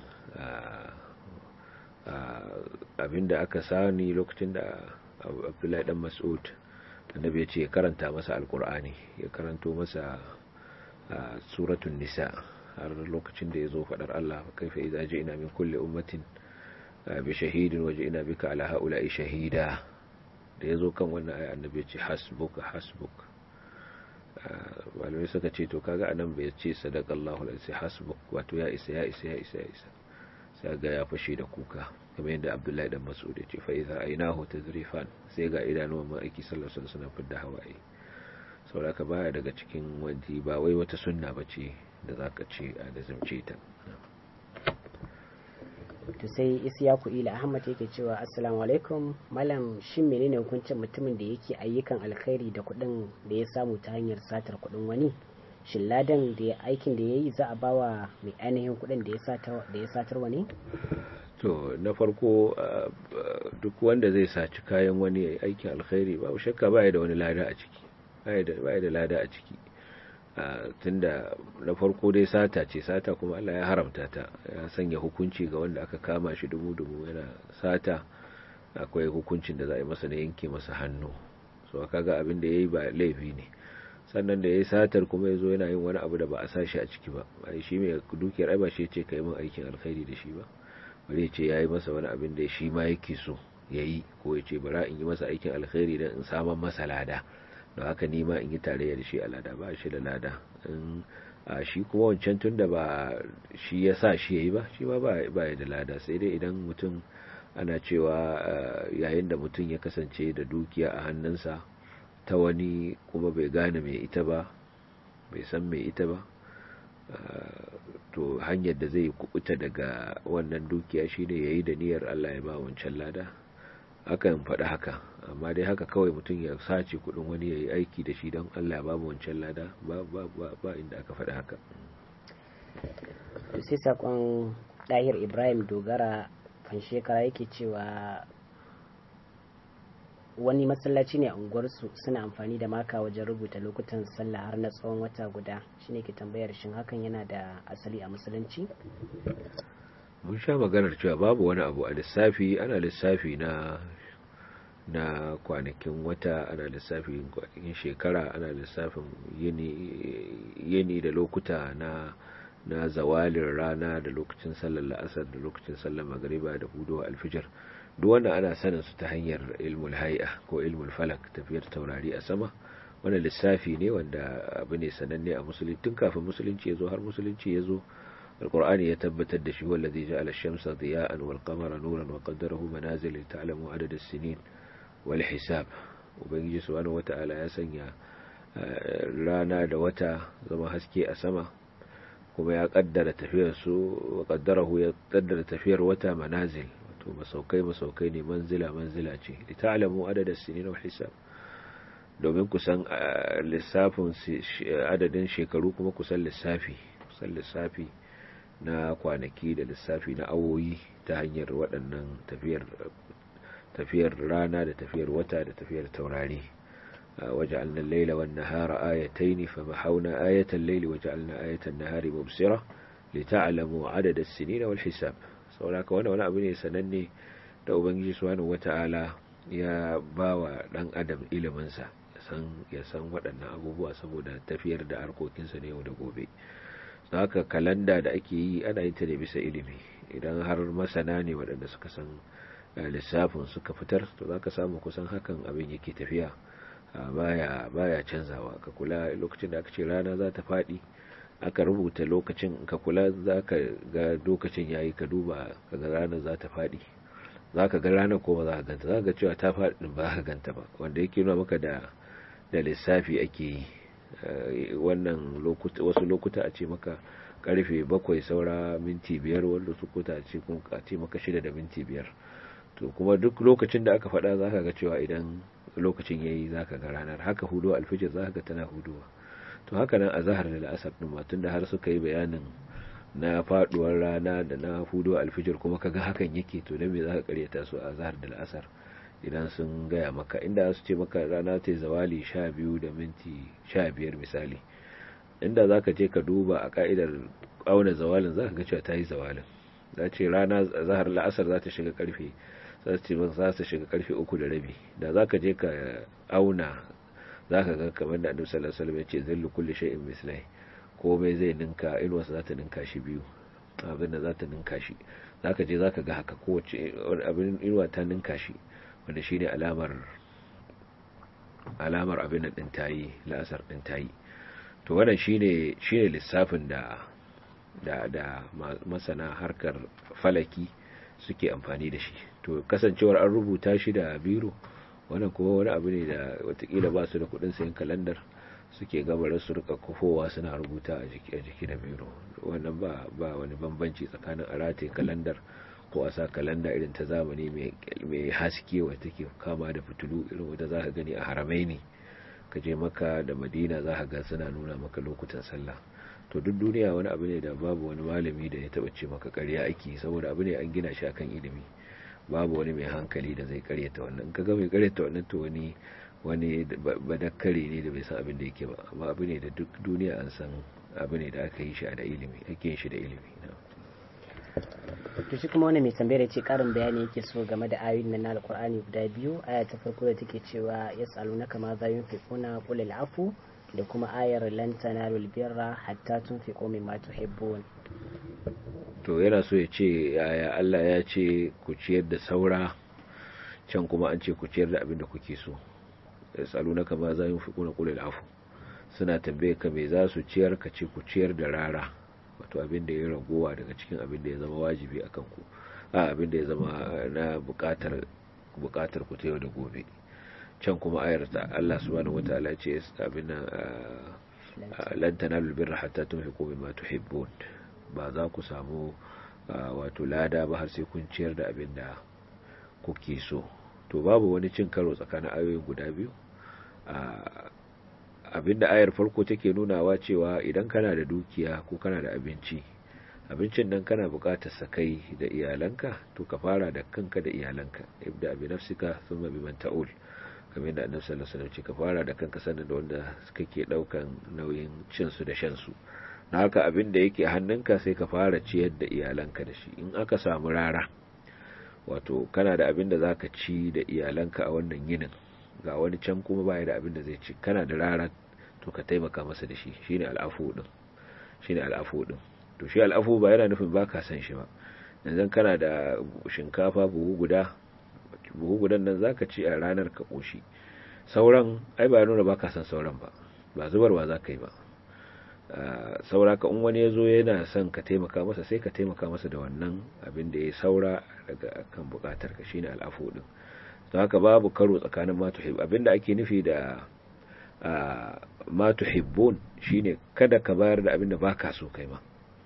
abinda aka sani lokacin da abdullahi dan mas'ud annabi ya ce ya karanta masa alkur'ani ya karanto masa suratun nisa har lokacin da ya zo faɗar Allah kaifa idza ji'na min kulli ummatin bi shahidin waje ina bika ala haula'i shahida da ya zo kan wannan ayi annabi ya ce hasbuka hasbuk malamai suka ce to kaga anan bai ce sadaqallahu alaihi hasbuk wato ya isa ya isa ya isa ya isa sai ga ya fashe da kuka kamar yadda Abdullahi dan Mas'ud ya ce fa idza aynahu tazrifan sai ga idanuwan ma'aiki sallallahu alaihi wasallam fidda hawaye saboda ka baya daga cikin wanti ba wai wata sunna bace da zaka ce a da zamce ta to sai isyaku ila ahmad yake cewa assalamu alaikum malam shin menene hukuncin mutumin da yake ayyukan alkhairi da kuɗin da ya samu ta hanyar satar kuɗin wani shin ladan da ya aikin da ya yi za a bawa mai ainihin kuɗin da ya satar wani to na farko duk wanda zai saci kayan wani aikin alkhairi babu shakka baya da wani lada a ciki baya da lada a ciki tunda na farko dai sata ce sata kuma Allah ya haramta ta ya sanya hukunci ga wanda aka kama shi dubu-dubu yana sata akwai hukuncin da za a yi masa na yanke masa hannu so kaga abin da ya yi ba laifi ne sannan da ya yi satar kuma ya zo yana yin wani abu da ba a sa shi a ciki ba ai shi mai dukiyar ai ba shi ce ka yi min aikin alkhairi da shi ba bari ce ya yi masa wani abin da shi ma yake so ya yi ko ya ce bara in yi masa aikin alkhairi don in saman masa lada don haka ni ma in yi tarayya da shi a lada ba shi da lada in a shi kuma wancan tun da ba shi ya sa shi ya yi ba shi ma ba ya da lada sai dai idan mutum ana cewa yayin da mutum ya kasance da dukiya a hannunsa ta wani kuma bai gane mai ita ba bai san mai ita ba to hanyar da zai kubuta daga wannan dukiya shine yayi da niyyar Allah ya ba wancan lada akan faɗi haka amma dai haka kawai mutum ya sace kudin wani yayi aiki da shi don Allah ya ba wancan lada ba ba ba inda aka faɗi haka sai sakon ɗahir Ibrahim Dogara kan shekara yake cewa wani masallaci ne a unguwarsu suna amfani da maka wajen rubuta lokutan sallah har na tsawon wata guda shine ke tambayar shin hakan yana da asali a musulunci mun sha maganar cewa babu wani abu a lissafi ana lissafi na na kwanakin wata ana lissafin kwanakin shekara ana lissafin yini da lokuta na na zawalin rana da lokacin sallar la'asar da lokacin sallar magariba da hudu alfijar duk wanda ana sanin su ta hanyar ilmul hay'a ko ilmul falak tafiyar taurari a sama wannan lissafi ne wanda abu ne sananne a musulunci tun kafin musulunci ya zo har musulunci ya zo alqur'ani ya tabbatar da shi wallazi ja'ala ash-shamsa diya'an wal qamara nuran wa qaddarahu manazil li ta'lamu adad as-sinin wal hisab ubangiji subhanahu wata'ala ya sanya rana da wata zama haske a sama kuma ya kaddara tafiyar su wa qaddarahu ya kaddara tafiyar wata manazil to masaukai masaukai ne manzila manzila ce li ta'lamu adad as-sinin wal hisab domin kusan lissafin adadin shekaru kuma kusan lissafi kusan lissafi na kwanaki da lissafi na awoyi ta hanyar waɗannan tafiyar tafiyar rana da tafiyar wata da tafiyar taurari وجعلنا الليل والنهار آيتين فمحونا آية الليل وجعلنا آية النهار مبصرة لتعلموا عدد السنين والحساب saboda wani wani abu ne sananne da ubangiji subhanahu wata'ala ya bawa dan adam iliminsa ya san waɗannan abubuwa saboda tafiyar da harkokinsa ne yau da gobe don haka kalanda da ake yi ana yin ta ne bisa ilimi idan har masana ne waɗanda suka san lissafin suka fitar to za ka samu kusan hakan abin yake tafiya baya baya canzawa ka kula lokacin da aka ce rana za ta faɗi aka rubuta lokacin ka kula za ka ga lokacin yayi ka duba ka ga ranar za ta faɗi za ka ga ranar ko ba za ka ganta za ka ga cewa ta faɗi ba ka ganta ba wanda yake nuna maka da da lissafi ake yi wannan wasu lokuta a ce maka karfe bakwai saura minti biyar wanda su kuta ce kun a ce maka shida da minti biyar to kuma duk lokacin da aka faɗa za ka ga cewa idan lokacin yayi za ka ga ranar haka hudu alfijir za ka ga tana huduwa to haka nan a zahar da la'asar ɗin matun da har suka yi bayanin na faduwar rana da na hudu alfijir kuma kaga hakan yake to da me za ka karyata su a zahar da la'asar idan sun gaya maka inda su ce maka rana ta zawali sha biyu da minti sha biyar misali inda za ka je ka duba a ka'idar auna zawalin za ka ga cewa ta yi zawalin za ce rana zahar la'asar za ta shiga karfe za ce za ta shiga karfe uku da rabi da za ka je ka auna za ka ga kamar da annabi sallallahu alaihi wasallam ya ce zillu kulli shay'in mislai komai zai ninka inuwarsa za ta ninka shi biyu abin da za ta ninka shi za ka je za ka ga haka kowace abin inuwa ta ninka shi wanda shi ne alamar alamar abin ɗin tayi la'asar ɗin tayi to wannan shi ne lissafin da da da masana harkar falaki suke amfani da shi to kasancewar an rubuta shi da biro wannan kuma wani abu ne da watakila ba su da kudin sayan kalandar suke gabarar su rika kufowa suna rubuta a jiki a jiki da biro wannan ba ba wani bambanci tsakanin arate kalandar ko a sa kalanda irin ta zamani mai haske wa take kama da fitilu irin wanda za ka gani a haramai ne ka je maka da madina za ka ga suna nuna maka lokutan sallah to duk duniya wani abu ne da babu wani malami da ya taba ce maka ƙarya ake saboda abu ne an gina shi akan ilimi babu wani mai hankali da zai karyata wannan kaga mai karyata wannan to wani wani badakkare ne da bai san abin da yake ba amma abu ne da duk duniya an san abu ne da aka yi shi da ilimi ake yin shi da ilimi to shi kuma wani mai tambayar ce karin bayani yake so game da ayoyin nan na alkur'ani guda biyu aya ta farko da take cewa yas'alunaka ma za yunfiquna qul al'afu da kuma ayar lan tanalul birra hatta tunfiqu mimma tuhibbun to yana so ya ce yaya Allah ya ce ku ciyar da saura can kuma an ce ku ciyar da abin da kuke so yasalunaka ma za yunfiquna qul afu suna tambaye ka me za su ciyar ka ce ku ciyar da rara wato abin da ya ragowa daga cikin abin da ya zama wajibi a kanku a abin da ya zama na bukatar bukatar ku ta yau da gobe can kuma ayar ta Allah subhanahu wataala ce abin nan lan tanalu birra hatta tunfiqu mimma tuhibbun ba za ku samu wato lada ba har sai kun ciyar da abin da kuke so to babu wani cin karo tsakanin ayoyin guda biyu abinda ayar farko take nunawa cewa idan kana da dukiya ko kana da abinci abincin nan kana buƙatar sa kai da iyalanka to ka fara da kanka da iyalanka ibda bi nafsika thumma bi man ta'ul kamar yadda annabi sallallahu alaihi wasallam ce ka fara da kanka sannan da wanda kake daukan nauyin cin su da shan su na haka abin da yake hannunka sai ka fara ciyar da iyalanka da shi in aka samu rara wato kana da abin da zaka ci da iyalanka a wannan yinin ga wani can kuma baya da abin da zai ci kana da rara to ka taimaka masa da shi shine al'afu din shine al'afu din to shi al'afu ba yana nufin baka san shi ba yanzu kana da shinkafa buhu guda buhu gudan nan zaka ci a ranar ka koshi sauran ai ba nuna baka san sauran ba ba zubarwa zaka yi ba saura ka in wani ya zo yana son ka taimaka masa sai ka taimaka masa da wannan abin da ya saura daga kan bukatar ka shine al'afu din don haka babu karo tsakanin ma tuhib abinda ake nufi da ma tuhibbun shine kada ka bayar da abinda baka so kai ma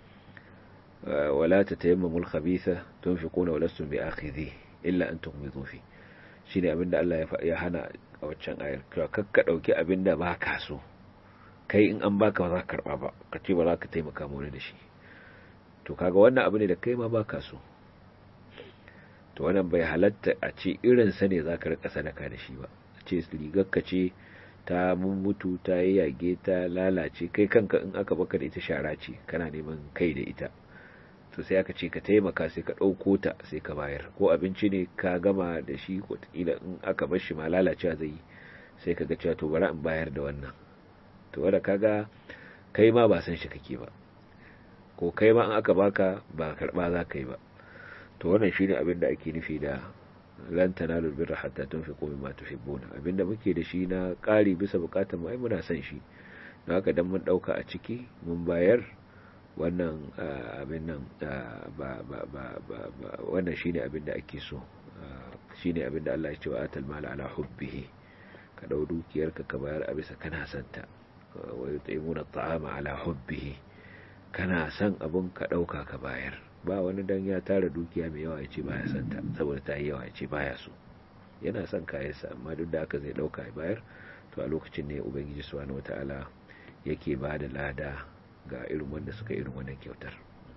wala tatayammamul khabitha tunfiquna wa lastum bi akhidhi illa an tughmidu fi shine abinda Allah ya hana a waccan ayar kakka dauki abinda baka so kai in an baka ba za ka karba ba ka ce ba za ka taimaka mu da shi to kaga wannan abu ne da kai ma baka so to wannan bai halatta a ce irin sa ne zaka rika sadaka da shi ba a ce rigar ka ce ta mummutu ta yi yage ta lalace kai kanka in aka baka da ita shara ce kana neman kai da ita to sai aka ce ka taimaka sai ka ɗauko ta sai ka bayar ko abinci ne ka gama da shi wataƙila in aka bar shi ma lalacewa zai yi sai ka ga cewa to bari in bayar da wannan to wanda kaga kai ma ba san shi kake ba ko kai ma in aka baka ba karba za ka yi ba to wannan shine abin da ake nufi da lan tanalu birra hatta tunfiqu mimma tuhibbuna abinda muke da shi na ƙari bisa bukatar mu ai muna son shi don haka dan mun dauka a ciki mun bayar wannan abin nan ba ba ba ba wannan shine abin da ake so shine abin da Allah ya ce wa atal mala ala hubbihi ka dau dukiyarka ka bayar a bisa kana santa wa yut'imuna at'ama ala hubbihi kana son abun ka dauka ka bayar ba wani dan ya tara dukiya mai yawa ya ce baya son ta saboda ta yi yawa ya ce baya so yana son kayansa amma duk da haka zai dauka ya bayar to a lokacin ne ubangiji subhanahu wataala yake ba da lada ga irin wanda suka irin wannan kyautar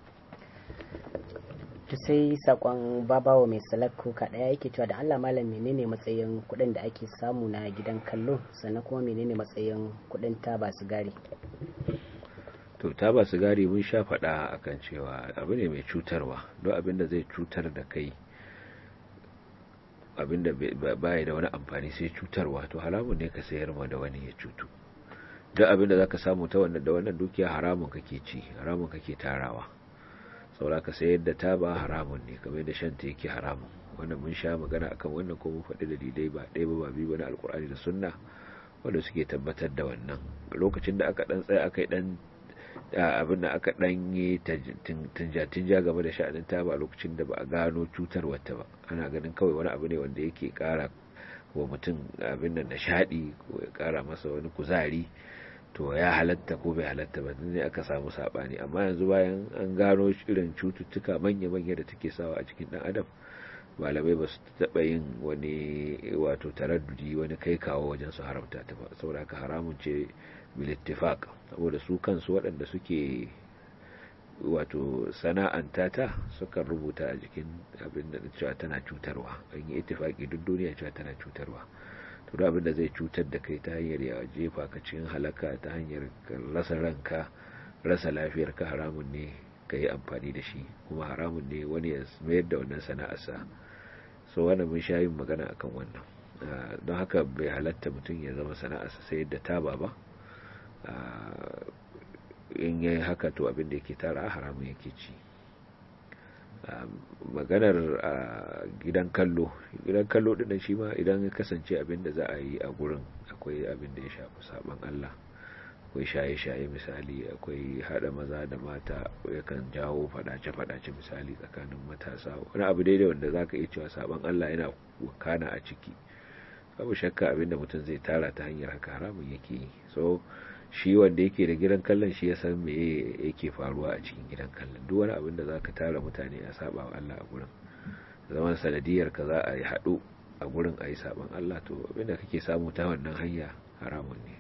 to sai sakon babawa mai salakko ka daya yake cewa da Allah malam menene matsayin kudin da ake samu na gidan kallo sannan kuma menene matsayin kudin taba sigari to taba sigari mun sha faɗa akan cewa abu ne mai cutarwa don abin da zai cutar da kai abin da baya da wani amfani sai cutarwa to haramun ne ka sayar ma da wani ya cutu duk abin da zaka samu ta wannan da wannan dukiya haramun kake ci haramun kake tarawa saboda ka sayar da taba haramun ne kamar da shanta yake haramun wannan mun sha magana akan wannan ko mun faɗi dalilai ba ɗaya ba ba biyu ba na alkur'ani da sunna wanda suke tabbatar da wannan lokacin da aka dan tsaya aka yi dan abin da aka dan yi tinja-tinja game da sha'anin taba lokacin da ba a gano cutar wata ba ana ganin kawai wani abu ne wanda yake kara wa mutum abin da nishaɗi ko ya kara masa wani kuzari to ya halatta ko bai halatta ba ne aka samu sabani amma yanzu bayan an gano irin cututtuka manya-manya da take sawa a cikin dan adam malamai ba su taɓa yin wani wato taraddudi wani kai kawo wajen su haramta ta ba saboda haka haramun ce bilittifaq saboda su kansu waɗanda suke wato sana'anta ta sukan rubuta a jikin abin da cewa tana cutarwa an yi ittifaki duk duniya cewa tana cutarwa to da abin da zai cutar da kai ta hanyar ya jefa ka cikin halaka ta hanyar rasa ranka rasa lafiyar ka haramun ne ka yi amfani da shi kuma haramun ne wani ya mayar da wannan sana'arsa so wannan mun sha yin magana akan wannan don haka bai halatta mutum ya zama sana'arsa sai da taba ba in yayi haka to abin da yake tara haramun yake ci maganar gidan kallo gidan kallo din shi ma idan ya kasance abin da za a yi a gurin akwai abin da ya shafi saban Allah akwai shaye-shaye misali akwai hada maza da mata yakan jawo fadace-fadace misali tsakanin matasa wani abu daidai wanda za ka iya cewa saban Allah yana wakana a ciki babu shakka abinda mutum zai tara ta hanyar haka haramun yake yi so shi wanda yake da gidan kallon shi ya san me yake faruwa a cikin gidan kallon duk wani abin da za ka tara mutane a saba wa Allah a gurin zaman sanadiyar ka za a yi haɗu a gurin a yi saban Allah to abinda kake samu ta wannan hanya haramun ne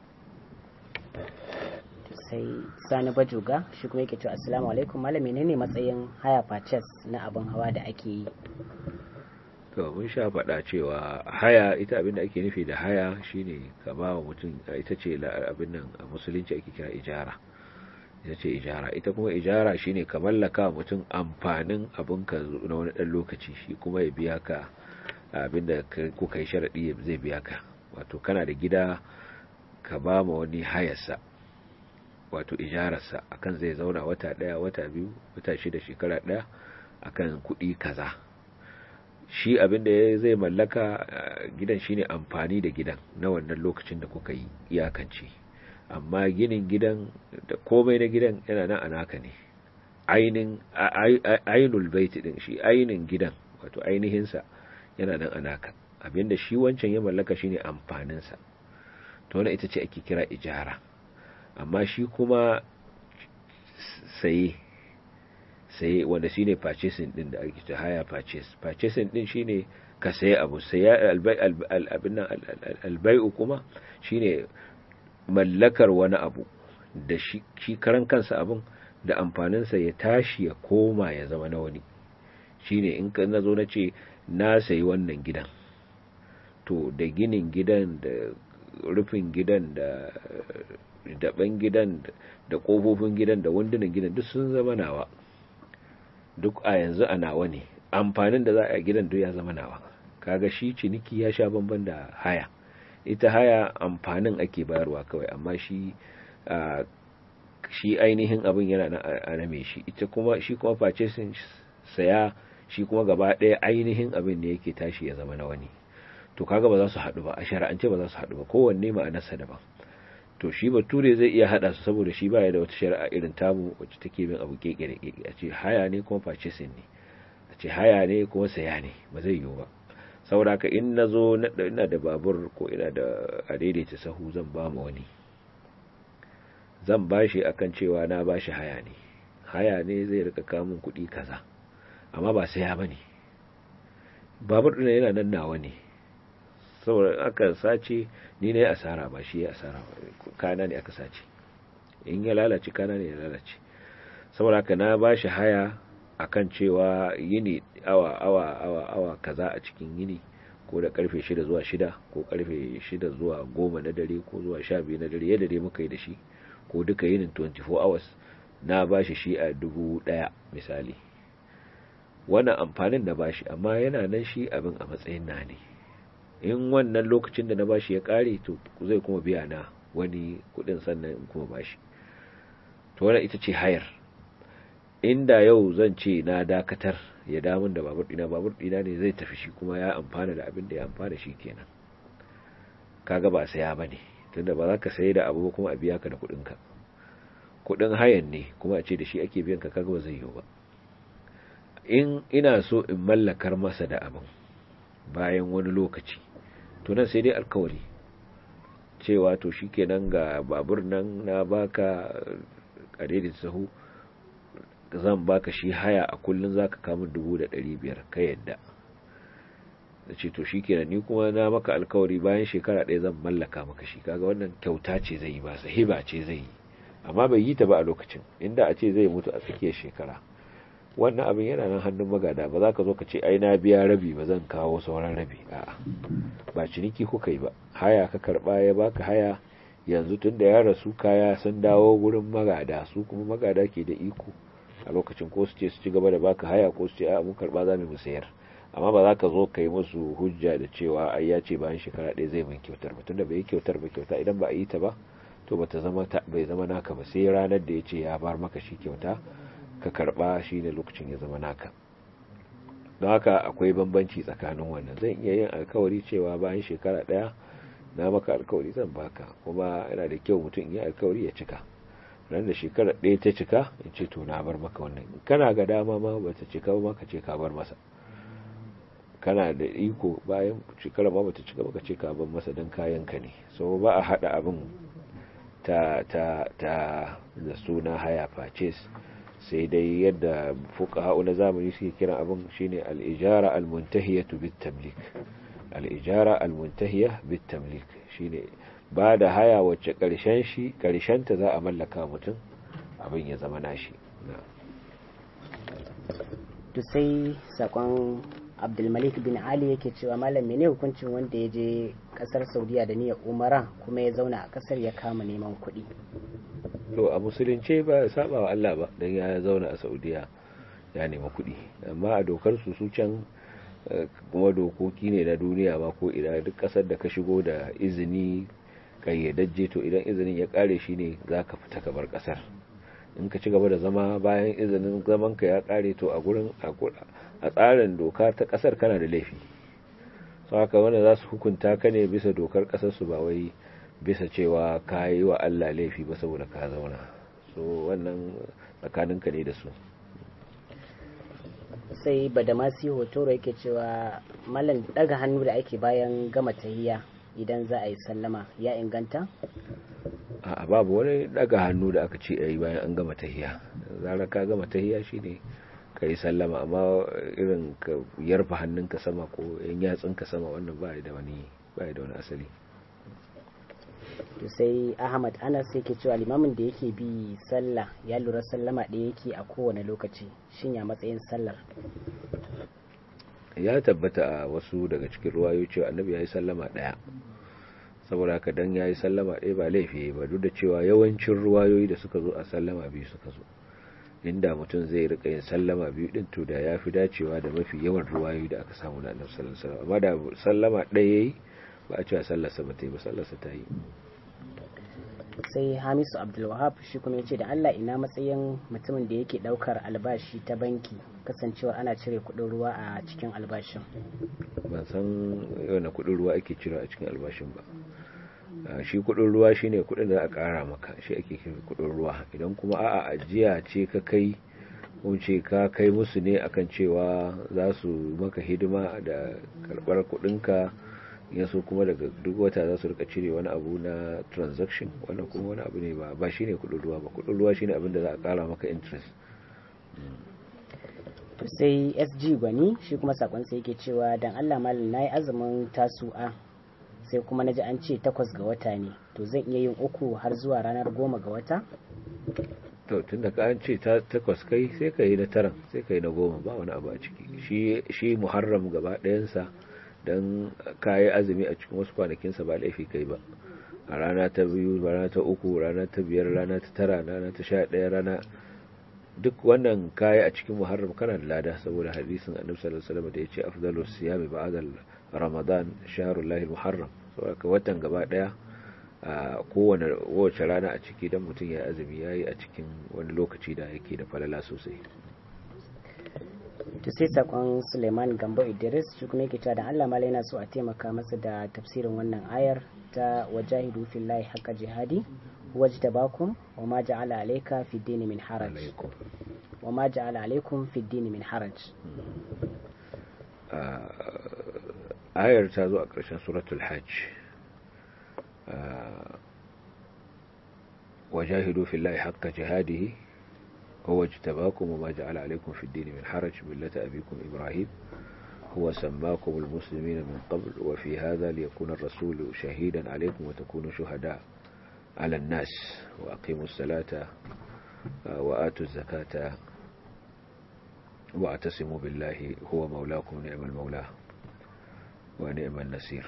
sai sani bajuga shi kuma yake cewa assalamu alaikum malami ne ne matsayin haya purchase na abin hawa da ake yi to mun sha faɗa cewa haya ita abin da ake nufi da haya shine ka ba wa mutum ita ce abin nan a musulunci ake kira ijara ita ce ijara ita kuma ijara shine ka mallaka mutum amfanin abin ka na wani ɗan lokaci shi kuma ya biya ka abin da kuka yi sharaɗi zai biya ka wato kana da gida ka ba ma wani hayarsa wato ijararsa akan zai zauna wata ɗaya wata biyu wata shida shekara ɗaya akan kuɗi kaza shi abinda ya zai mallaka gidan shine amfani da gidan na wannan lokacin da kuka yi iyakanci amma ginin gidan da komai na gidan yana nan anaka ne ainin ainul baiti din shi ainin gidan wato ainihinsa yana nan anaka abinda shi wancan ya mallaka shine amfaninsa to wannan ita ce ake kira ijara amma shi kuma saye saye wanda shine purchasing din da ake ta haya purchase purchasing din shine ka saye abu saya abin nan albai'u kuma shine mallakar wani abu da shi karan kansa abun da amfaninsa ya tashi ya koma ya zama na wani shine in ka nazo na ce na sayi wannan gidan to da ginin gidan da rufin gidan da daban gidan da ƙofofin gidan da wandunan gidan duk sun zama nawa duk a yanzu a nawa ne amfanin da za a gidan duk ya zama nawa kaga shi ciniki ya sha bamban da haya ita haya amfanin ake bayarwa kawai amma shi shi ainihin abin yana na aname shi ita kuma shi kuma purchasing saya shi kuma gaba ɗaya ainihin abin ne yake tashi ya zama na wani to kaga ba za su haɗu ba a shari'ance ba za su haɗu ba kowanne ma'anarsa daban to shi bature zai iya hada su saboda shi baya da wata shari'a irin tamu wacce take bin abu kekere keke a ce haya ne kuma purchasing ne a ce haya ne kuma saya ne ba zai yiwu ba saboda ka in nazo ina da babur ko ina da a daidaita sahu zan ba ma wani zan bashi akan cewa na bashi haya ne haya ne zai rika kamun kuɗi kaza amma ba saya bane babur ɗin yana nan nawa ne saboda aka sace ni ne asara ba shi ya asara ba kana ne aka sace in ya lalace kana ne ya lalace saboda haka na ba shi haya akan cewa yini awa awa awa awa kaza a cikin yini ko da karfe 6 zuwa 6 ko karfe 6 zuwa 10 na dare ko zuwa 12 na dare yadda dai muka yi da shi ko duka yinin 24 hours na ba shi shi a dubu daya misali wannan amfanin da ba shi amma yana nan shi abin a matsayin na ne in wannan lokacin da na bashi ya kare to zai kuma biya na wani kudin sannan in kuma bashi to wannan ita ce hayar inda yau zan ce na dakatar ya damun da babur dina babur dina ne zai tafi shi kuma ya amfana da abin da ya amfana shi kenan kaga ba saya bane tunda ba za ka sayi da abu kuma a biya ka da kudin ka kudin hayan ne kuma a ce da shi ake biyan ka kaga ba zai yiwu ba in ina so in mallakar masa da abin bayan wani lokaci to nan sai dai alkawari cewa to shikenan ga babur nan na baka a daidai sahu zan baka shi haya a kullun zaka kama dubu da ɗari biyar ka yadda da ce to shikenan ni kuma na maka alkawari bayan shekara ɗaya zan mallaka maka shi kaga wannan kyauta ce zai yi ba sahiba ce zai yi amma bai yi ta ba a lokacin inda a ce zai mutu a tsakiyar shekara wannan abin yana nan hannun magada ba za ka zo ka ce ai na biya rabi ba zan kawo sauran rabi a'a ba ciniki kuka yi ba haya ka karba ya baka haya yanzu tun da ya rasu kaya sun dawo gurin magada su kuma magada ke da iko a lokacin ko su ce su ci gaba da baka haya ko su ce a mun karba za mu sayar amma ba za ka zo ka yi musu hujja da cewa ai ya ce bayan shekara ɗaya zai min kyautar ba tunda bai yi kyautar ba kyauta idan ba a yi ta ba to bata zama bai zama naka ba sai ranar da ya ce ya bar maka shi kyauta ka karba shine lokacin ya zama naka don haka akwai bambanci tsakanin wannan zan iya yin alkawari cewa bayan shekara daya na maka alkawari zan baka kuma yana da kyau mutum ya alkawari ya cika ran da shekara ɗaya ta cika in ce to na bar maka wannan kana ga dama ma bata cika ba ka ce ka bar masa kana da iko bayan shekara ma bata cika ba ka ce ka bar masa dan kayan ka ne so ba a hada abin ta ta ta da suna haya purchase sai dai yadda fuqaha na zamani suke kiran abin shine al-ijara al-muntahiyatu bit-tamlik al-ijara al-muntahiya bit-tamlik shine ba da haya wacce karshen shi karshen ta za a mallaka mutum abin ya zama nashi to sai sakon abdulmalik bin ali yake cewa malam mene hukuncin wanda ya je kasar saudiya da niyyar umara kuma ya zauna a kasar ya kama neman kuɗi to a musulunce ba ya saba wa Allah ba dan ya zauna a Saudiya ya nemi kuɗi amma a dokar su su can kuma dokoki ne na duniya ba ko idan duk kasar da ka shigo da izini kayyadajje to idan izinin ya kare shi ne zaka fita ka bar kasar in ka ci gaba da zama bayan izinin zaman ka ya kare to a gurin a tsarin doka ta kasar kana da laifi sau haka wanda za su hukunta ka ne bisa dokar kasar su ba wai bisa cewa ka yi wa Allah laifi ba saboda ka zauna so wannan tsakaninka ne da su sai badamasi hotoro yake cewa malam daga hannu da ake bayan gama tahiya idan za a yi sallama ya inganta a babu wani daga hannu da aka ce a yi bayan an gama tahiya zarar ka gama tahiya shine ka yi sallama amma irin ka yarfa hannunka sama ko yan yatsunka sama wannan ba da wani ba da wani asali to sai ahmad anas yake cewa limamin da yake bi sallah ya lura sallama ɗaya yake a kowane lokaci shin ya matsayin sallar ya tabbata a wasu daga cikin ruwayo cewa annabi ya yi sallama ɗaya saboda haka dan ya yi sallama ɗaya ba laifi ba duk da cewa yawancin ruwayoyi da suka zo a sallama biyu suka zo inda mutum zai rika yin sallama biyu din to da ya fi dacewa da mafi yawan ruwayoyi da aka samu na annabi sallallahu alaihi wasallam amma da sallama ɗaya yayi ba a cewa sallarsa ba ta yi ba sallarsa ta yi sai hamisu abdulwahab shi kuma ya ce da allah ina matsayin mutumin da yake daukar albashi ta banki kasancewar ana cire kudin ruwa a cikin albashin ban san yana kudin ruwa ake cire a cikin albashin ba shi kudin ruwa shine kudin da a kara maka shi ake kira kudin ruwa idan kuma a'a ajiya ce ka kai ko ce ka kai musu ne akan cewa za su maka hidima da karbar kudinka yaso kuma daga duk wata za su rika cire wani abu na transaction wannan kuma wani abu ne ba ba shine kudin ruwa ba kudin ruwa shine abin da za a kara maka interest to sai SG gwani shi kuma sakon sai yake cewa dan Allah malam nayi azumin tasu'a sai kuma naji an ce takwas ga wata ne to zan iya yin uku har zuwa ranar goma ga wata to tunda ka an ce takwas kai sai ka yi na taran sai ka yi na goma ba wani abu a ciki shi shi muharram gaba ɗayansa don kayi azumi a cikin wasu kwanakinsa ba laifi kai ba a rana ta biyu rana ta uku rana ta biyar rana ta tara rana ta sha ɗaya rana duk wannan kayi a cikin muharram kana da lada saboda hadisin annabi sallallahu alaihi wasallam da yace afdalus siyami ba'da ramadan shahrullahi muharram saboda watan gaba daya a kowane wace rana a ciki dan mutum ya azumi yayi a cikin wani lokaci da yake da falala sosai to sai sakon suleiman gambo idris shi kuma yake cewa da allah mala yana so a taimaka masa da tafsirin wannan ayar ta wajahidu fillahi haqqa jihadi wajtabakum wa ma ja'ala alayka fi dini min haraj wa ma ja'ala alaykum fi dini min haraj ayar ta zo a ƙarshen suratul hajj wajahidu fillahi haqqa jihadihi هو اجتباكم وما جعل عليكم في الدين من حرج ملة أبيكم إبراهيم هو سماكم المسلمين من قبل وفي هذا ليكون الرسول شهيدا عليكم وتكونوا شهداء على الناس وأقيموا الصلاة وآتوا الزكاة واعتصموا بالله هو مولاكم نعم المولى ونعم النسير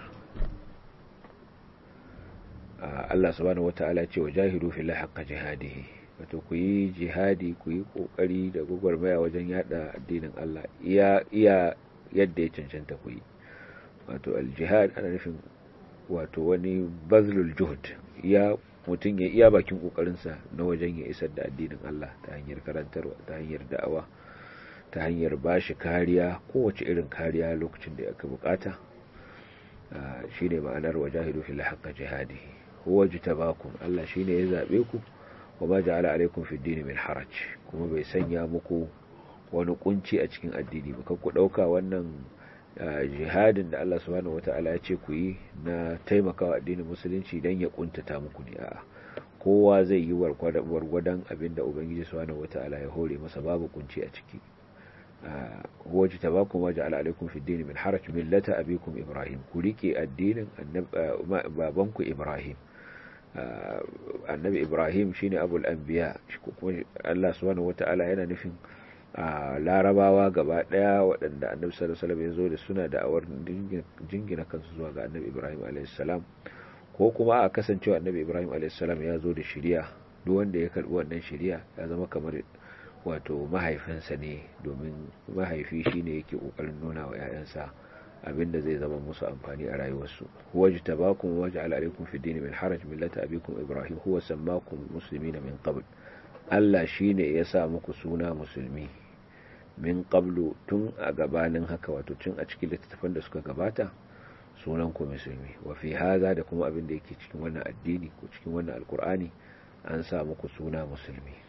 الله سبحانه وتعالى وجاهدوا في الله حق جهاده wato ku yi jihadi ku yi kokari da gwagwarmaya wajen yada addinin Allah iya iya yadda ya cancanta ku yi wato aljihad ana nufin wato wani bazlul juhud ya mutum ya iya bakin kokarinsa na wajen ya isar da addinin Allah ta hanyar karantarwa ta hanyar da'awa ta hanyar bashi kariya kowace irin kariya lokacin da aka bukata shine ma'anar wajahidu fil haqq jihadi huwa jitabakum Allah shine ya zabe ku wa ma ja'ala alaikum fid din min haraj kuma bai sanya muku wani kunci a cikin addini ba kan ku dauka wannan jihadin da Allah subhanahu wata'ala ya ce ku yi na taimakawa addinin musulunci dan ya kuntata muku ne a'a kowa zai yi wargwadon abinda ubangiji subhanahu wata'ala ya hore masa babu kunci a ciki huwa jitabakum wa ja'ala alaikum fid din min haraj millata abikum ibrahim ku rike addinin babanku ibrahim annabi ibrahim shine abul anbiya kuma Allah subhanahu wata'ala yana nufin larabawa gaba daya waɗanda annabi sallallahu alaihi wasallam ya zo da suna da awar jingina kansu zuwa ga annabi ibrahim alaihi salam ko kuma a kasancewa annabi ibrahim alaihi salam ya zo da shari'a duk wanda ya karbi wannan shari'a ya zama kamar wato mahaifinsa ne domin mahaifi shine yake kokarin nuna wa 'ya'yansa abinda zai zama musu amfani a rayuwarsu huwa jitabakum wa ja'ala alaykum fi dini min haraj millata abikum ibrahim huwa sammakum muslimina min qabl Allah shine ya sa muku suna musulmi min qablu tun a gabanin haka wato tun a cikin littattafan da suka gabata sunan ku musulmi wa fi haza da kuma abin da yake cikin wannan addini ko cikin wannan alkur'ani an sa muku suna musulmi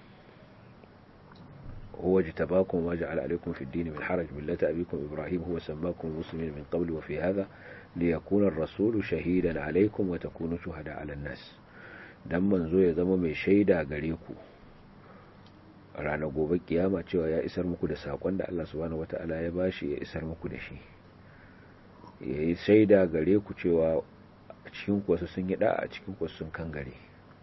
هو اجتباكم وجعل عليكم في الدين من حرج ملة أبيكم إبراهيم هو سماكم المسلمين من قبل وفي هذا ليكون الرسول شهيدا عليكم وتكونوا شهداء على الناس dan manzo ya zama mai shaida gare ku ranar gobe kiyama cewa ya isar muku da sakon da Allah subhanahu wata'ala ya bashi ya isar muku da shi ya yi shaida gare ku cewa a cikin wasu sun yi da a cikin wasu sun kan gare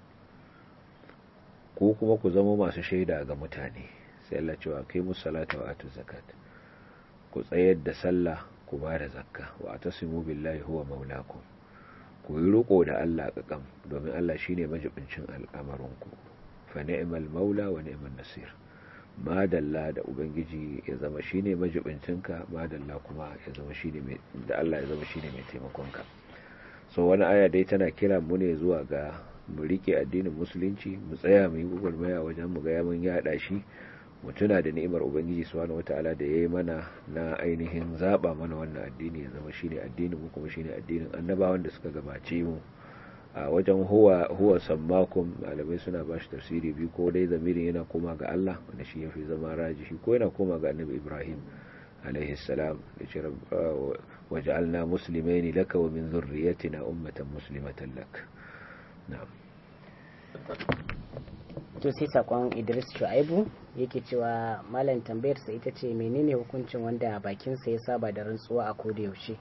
ko kuma ku zama masu shaida ga mutane sai Allah cewa kai musu salata wa atu zakat ku tsayar da sallah ku ba da zakka wa atasimu billahi huwa maulakum ku yi riko da Allah kakam domin Allah shine majibincin al'amarinku fa ni'mal maula wa ni'man nasir madalla da ubangiji ya zama shine majibincinka madalla kuma ya zama shine mai da Allah ya zama shine mai taimakonka so wani aya dai tana kira mu ne zuwa ga mu rike addinin musulunci mu tsaya mu yi gugurmaya wajen mu ga mun yada shi mu tuna da ni'imar ubangiji subhanahu wataala da yayi mana na ainihin zaba mana wannan addini ya zama shine addinin mu kuma shine addinin annabawan da suka gabace mu a wajen huwa huwa sammakum malamai suna ba shi tafsiri biyu ko dai zamirin yana koma ga Allah wanda shi yafi zama rajihi ko yana koma ga annabi Ibrahim alaihi salam da ce waj'alna muslimaini laka wa min dhurriyyatina ummatan muslimatan lak na'am to sai sakon idris shu'aibu yake cewa malam tambayarsa ita ce menene hukuncin wanda bakinsa ya saba da rantsuwa a koda yaushe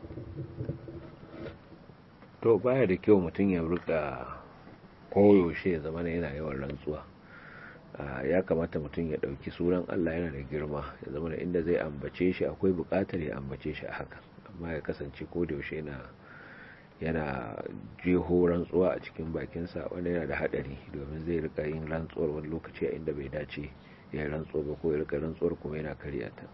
to baya da kyau mutum ya rika koyaushe ya zama yana yawan rantsuwa ya kamata mutum ya dauki sunan Allah yana da girma ya zama da inda zai ambace shi akwai bukatar ya ambace shi a haka amma ya kasance koda yaushe yana yana jeho rantsuwa a cikin bakinsa wanda yana da hadari domin zai rika yin rantsuwar wani lokaci a inda bai dace ya yi rantsuwa ba ko ya rika rantsuwar kuma yana karya ta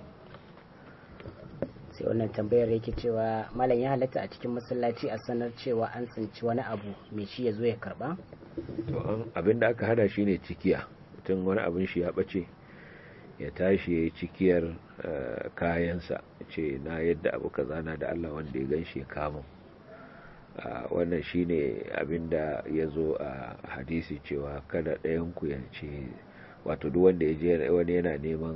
sai wannan tambayar yake cewa malam ya halatta a cikin masallaci a sanar cewa an tsinci wani abu mai shi ya zo ya karba to abin da aka hada shine cikiya mutum wani abin shi ya bace ya tashi ya yi cikiyar kayansa ce na yadda abu kaza na da Allah wanda ya gan shi ya kama wannan shine abinda ya zo a hadisi cewa kada ɗayanku ya ce wato duk wanda ya je wani yana neman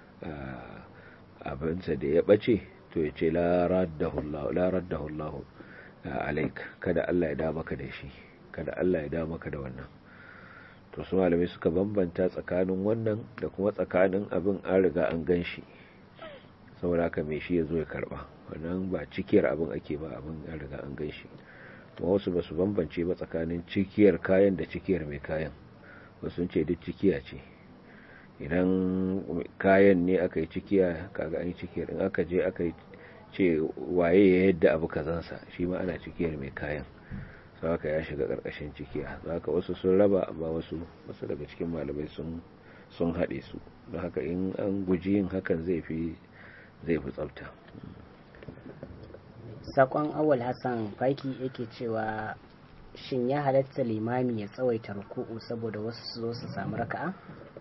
abinsa da ya ɓace to ya ce la raddahu Allah alaik kada Allah ya da maka da shi kada Allah ya da maka da wannan to su malamai suka bambanta tsakanin wannan da kuma tsakanin abin an riga an gan shi saboda haka mai shi ya zo ya karba wannan ba cikiyar abin ake ba abin an riga an gan shi kuma wasu ba su bambance ba tsakanin cikiyar kayan da cikiyar mai kayan wasu ce duk cikiya ce idan kayan ne aka yi cikiya kaga an yi cikiyar in aka je aka yi ce waye ya yadda abu kazansa shi ma ana cikiyar mai kayan sau haka ya shiga ƙarƙashin cikiya za ka wasu sun raba amma wasu wasu daga cikin malamai sun sun haɗe su don haka in an guji yin hakan zai fi zai fi tsafta sakon awal hassan faki yake cewa shin ya halatta limami ya tsawaita ruku'u saboda wasu su zo su samu raka'a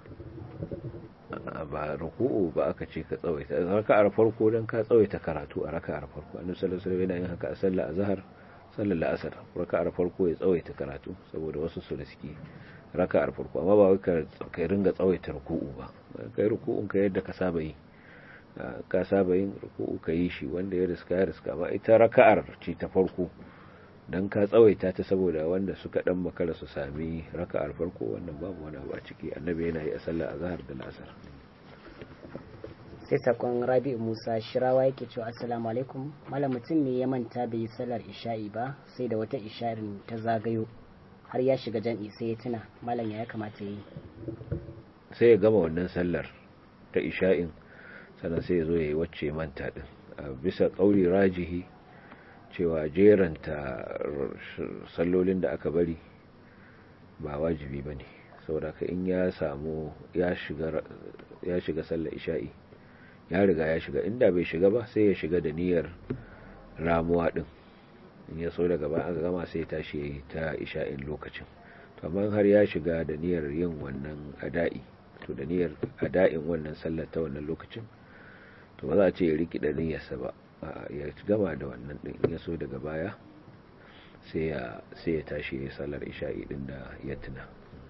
ba ruku'u ba aka ce ka tsawaita raka'ar farko dan ka tsawaita karatu a raka'ar farko annabi sallallahu alaihi wasallam yana yin haka a sallar azhar sallar la'asar raka'ar farko ya tsawaita karatu saboda wasu su riski raka'ar farko amma ba wai ka ringa tsawaita ruku'u ba kai ruku'un ka yadda ka saba yi ka saba yin ruku'u ka yi shi wanda ya riska ya riska ba ita raka'ar ce ta farko dan ka tsawaita ta saboda wanda suka dan makara su sami raka'ar farko wannan babu wani abu a ciki annabi yana yi a sallar azhar da la'asar sai sakon rabi musa shirawa yake cewa assalamu alaikum malam mutum ne ya manta bai yi sallar isha'i ba sai da wata isha'in ta zagayo har ya shiga jan'i sai ya tuna malam ya kamata yi sai ya gama wannan sallar ta isha'in sannan sai ya zo ya yi wacce manta din a bisa kauri rajihi cewa jeranta sallolin da aka bari ba wajibi ba ne saboda ka in ya samu ya shiga sallar isha'i ya riga ya shiga inda bai shiga ba sai ya shiga da niyyar ramuwa din in ya so daga bayan aka gama sai ya tashi ya yi ta isha'in lokacin to amma har ya shiga da niyyar yin wannan ada'i to da niyyar ada'in wannan sallar ta wannan lokacin to ba za a ce ya riki da niyyarsa ba ya gama da wannan din in ya so daga baya sai ya sai ya tashi ya sallar isha'i din da ya tuna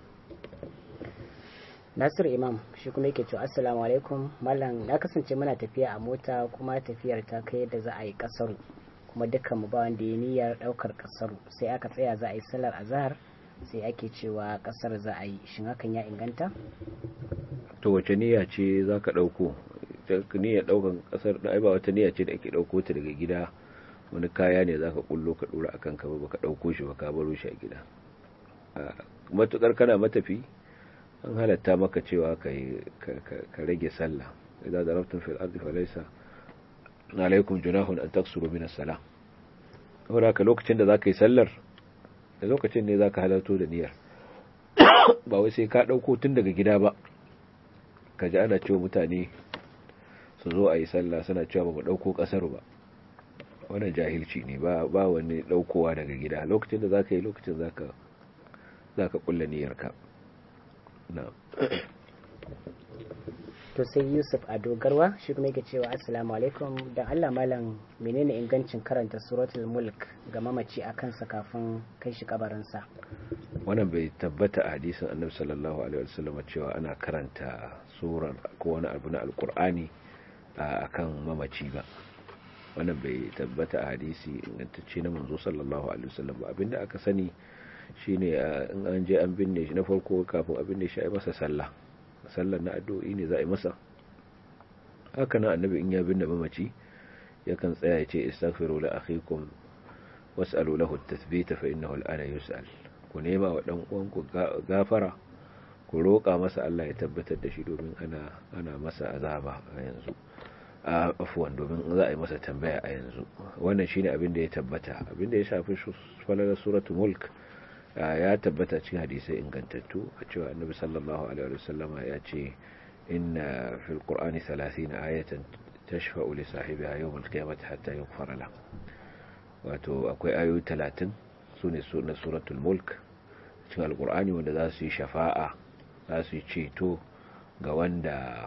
Nasir Imam shi kuma yake cewa assalamu alaikum mallam na kasance muna tafiya a mota kuma tafiyar ta kai yadda za a yi kasaru kuma dukkan mu ba wanda ya niyyar daukar kasaru sai aka tsaya za a yi sallar azhar sai ake cewa kasar za a yi shin hakan ya inganta to wace niyya ce zaka dauko niyyar daukan kasar da ai ba wata niyya ce da ake dauko ta daga gida wani kaya ne zaka kullo ka dora akan ka ba baka dauko shi ba ka baro shi a gida matukar kana matafi an halatta maka cewa ka rage sallah idan darabtun fil ardi falaysa alaikum junahun an taksuru min as-salah saboda ka lokacin da zaka yi sallar da lokacin ne zaka halarto da niyyar ba wai sai ka dauko tun daga gida ba ka ji ana cewa mutane su zo a yi sallah suna cewa ba mu dauko kasar ba wannan jahilci ne ba ba wani daukowa daga gida lokacin da zaka yi lokacin zaka zaka kulla niyyarka na'am to sai yusuf a dogarwa shi kuma yake cewa assalamu alaikum da allah malam menene ingancin karanta suratul mulk ga mamaci a kansa kafin kai shi kabarinsa wannan bai tabbata a hadisin annabi sallallahu alaihi wasallam cewa ana karanta surar ko wani abu na alkur'ani akan mamaci ba wannan bai tabbata a hadisi ingantacce na manzo sallallahu alaihi wasallam ba abinda aka sani shine in an je an binne shi na farko kafin a binne shi a yi masa sallah sallar na addu'o'i ne za a yi masa haka nan annabi in ya binne mamaci yakan tsaya ya ce istaghfiru li akhikum was'alu lahu at-tathbita fa innahu al-ana yus'al ku nema wa dan uwanku gafara ku roƙa masa Allah ya tabbatar da shi domin ana ana masa azaba a yanzu a afuwan domin za a yi masa tambaya a yanzu wannan shine abin da ya tabbata abin da ya shafi falalar suratul mulk ya tabbata cikin hadisai ingantattu a cewa annabi sallallahu alaihi wasallama ya ce inna fil qur'ani 30 ayatan tashfa'u li sahibiha yawm al-qiyamati hatta yughfara la wato akwai ayoyi 30 sune na suratul mulk cikin alqur'ani wanda za su yi shafa'a za su yi ceto ga wanda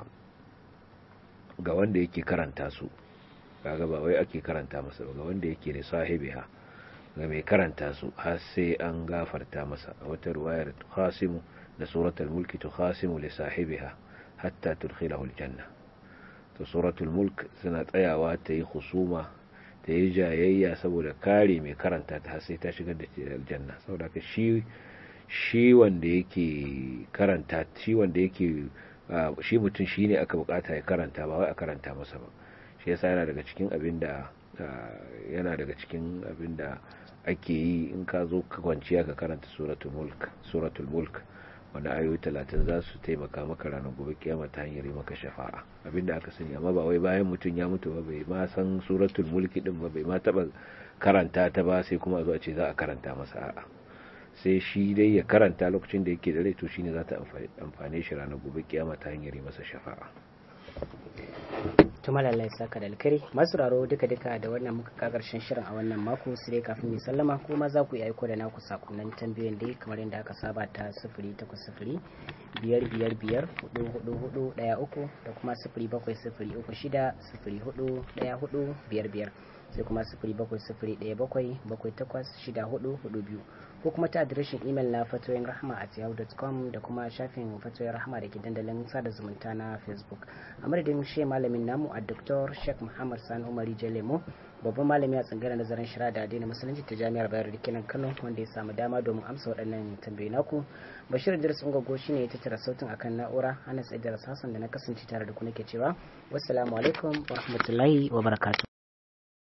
ga wanda yake karanta su kaga ba wai ake karanta masa ba ga wanda yake da sahibiha ga mai karanta su har sai an gafarta masa a wata ruwayar khasimu da suratul mulki tu khasimu li sahibiha hatta tudkhilahu aljanna to suratul mulk suna tsayawa ta yi husuma ta yi jayayya saboda kare mai karanta ta sai ta shigar da aljanna saboda ka shi shi wanda yake karanta shi wanda yake shi mutum shine aka bukata ya karanta ba wai a karanta masa ba shi yasa yana daga cikin abin da yana daga cikin abin da ake yi in ka zo ka kwanciya ka karanta suratul mulk suratul mulk wanda ayoyi talatin za su taimaka maka ranar gobe kiyama ta hanyar yi maka shafa'a abinda aka sani amma ba wai bayan mutum ya mutu ba bai ma san suratul mulki din ba bai ma taba karanta ta ba sai kuma zuwa ce za a karanta masa a'a sai shi dai ya karanta lokacin da yake da rai to shine za ta amfane shi ranar gobe kiyama ta hanyar yi masa shafa'a tuma lallai saka da alkari masu raro duka duka da wannan muka ka karshen shirin a wannan mako sai kafin mai sallama kuma za ku yi aiko da naku sakonnin tambayoyin dai kamar yadda aka saba ta sifiri takwas sifiri biyar biyar biyar hudu hudu hudu daya uku da kuma sifiri bakwai sifiri uku shida sifiri hudu daya hudu biyar biyar sai kuma sifiri bakwai sifiri daya bakwai bakwai takwas shida hudu hudu biyu ko kuma ta adireshin imel na fatoyin rahama a yahoo.com da kuma shafin fatoyin rahama da ke dandalin sada zumunta na facebook a madadin shi malamin namu a dr sheikh muhammad sani umari jalemo babban malami a tsangaren nazarin shara da addinin musulunci ta jami'ar bayar da kenan kano wanda ya samu dama domin amsa waɗannan tambayi naku bashir idris ungogo shine ya tattara sautin akan na'ura anas idris hassan da na kasance tare da ku nake cewa wassalamu alaikum wa rahmatullahi wa barakatuh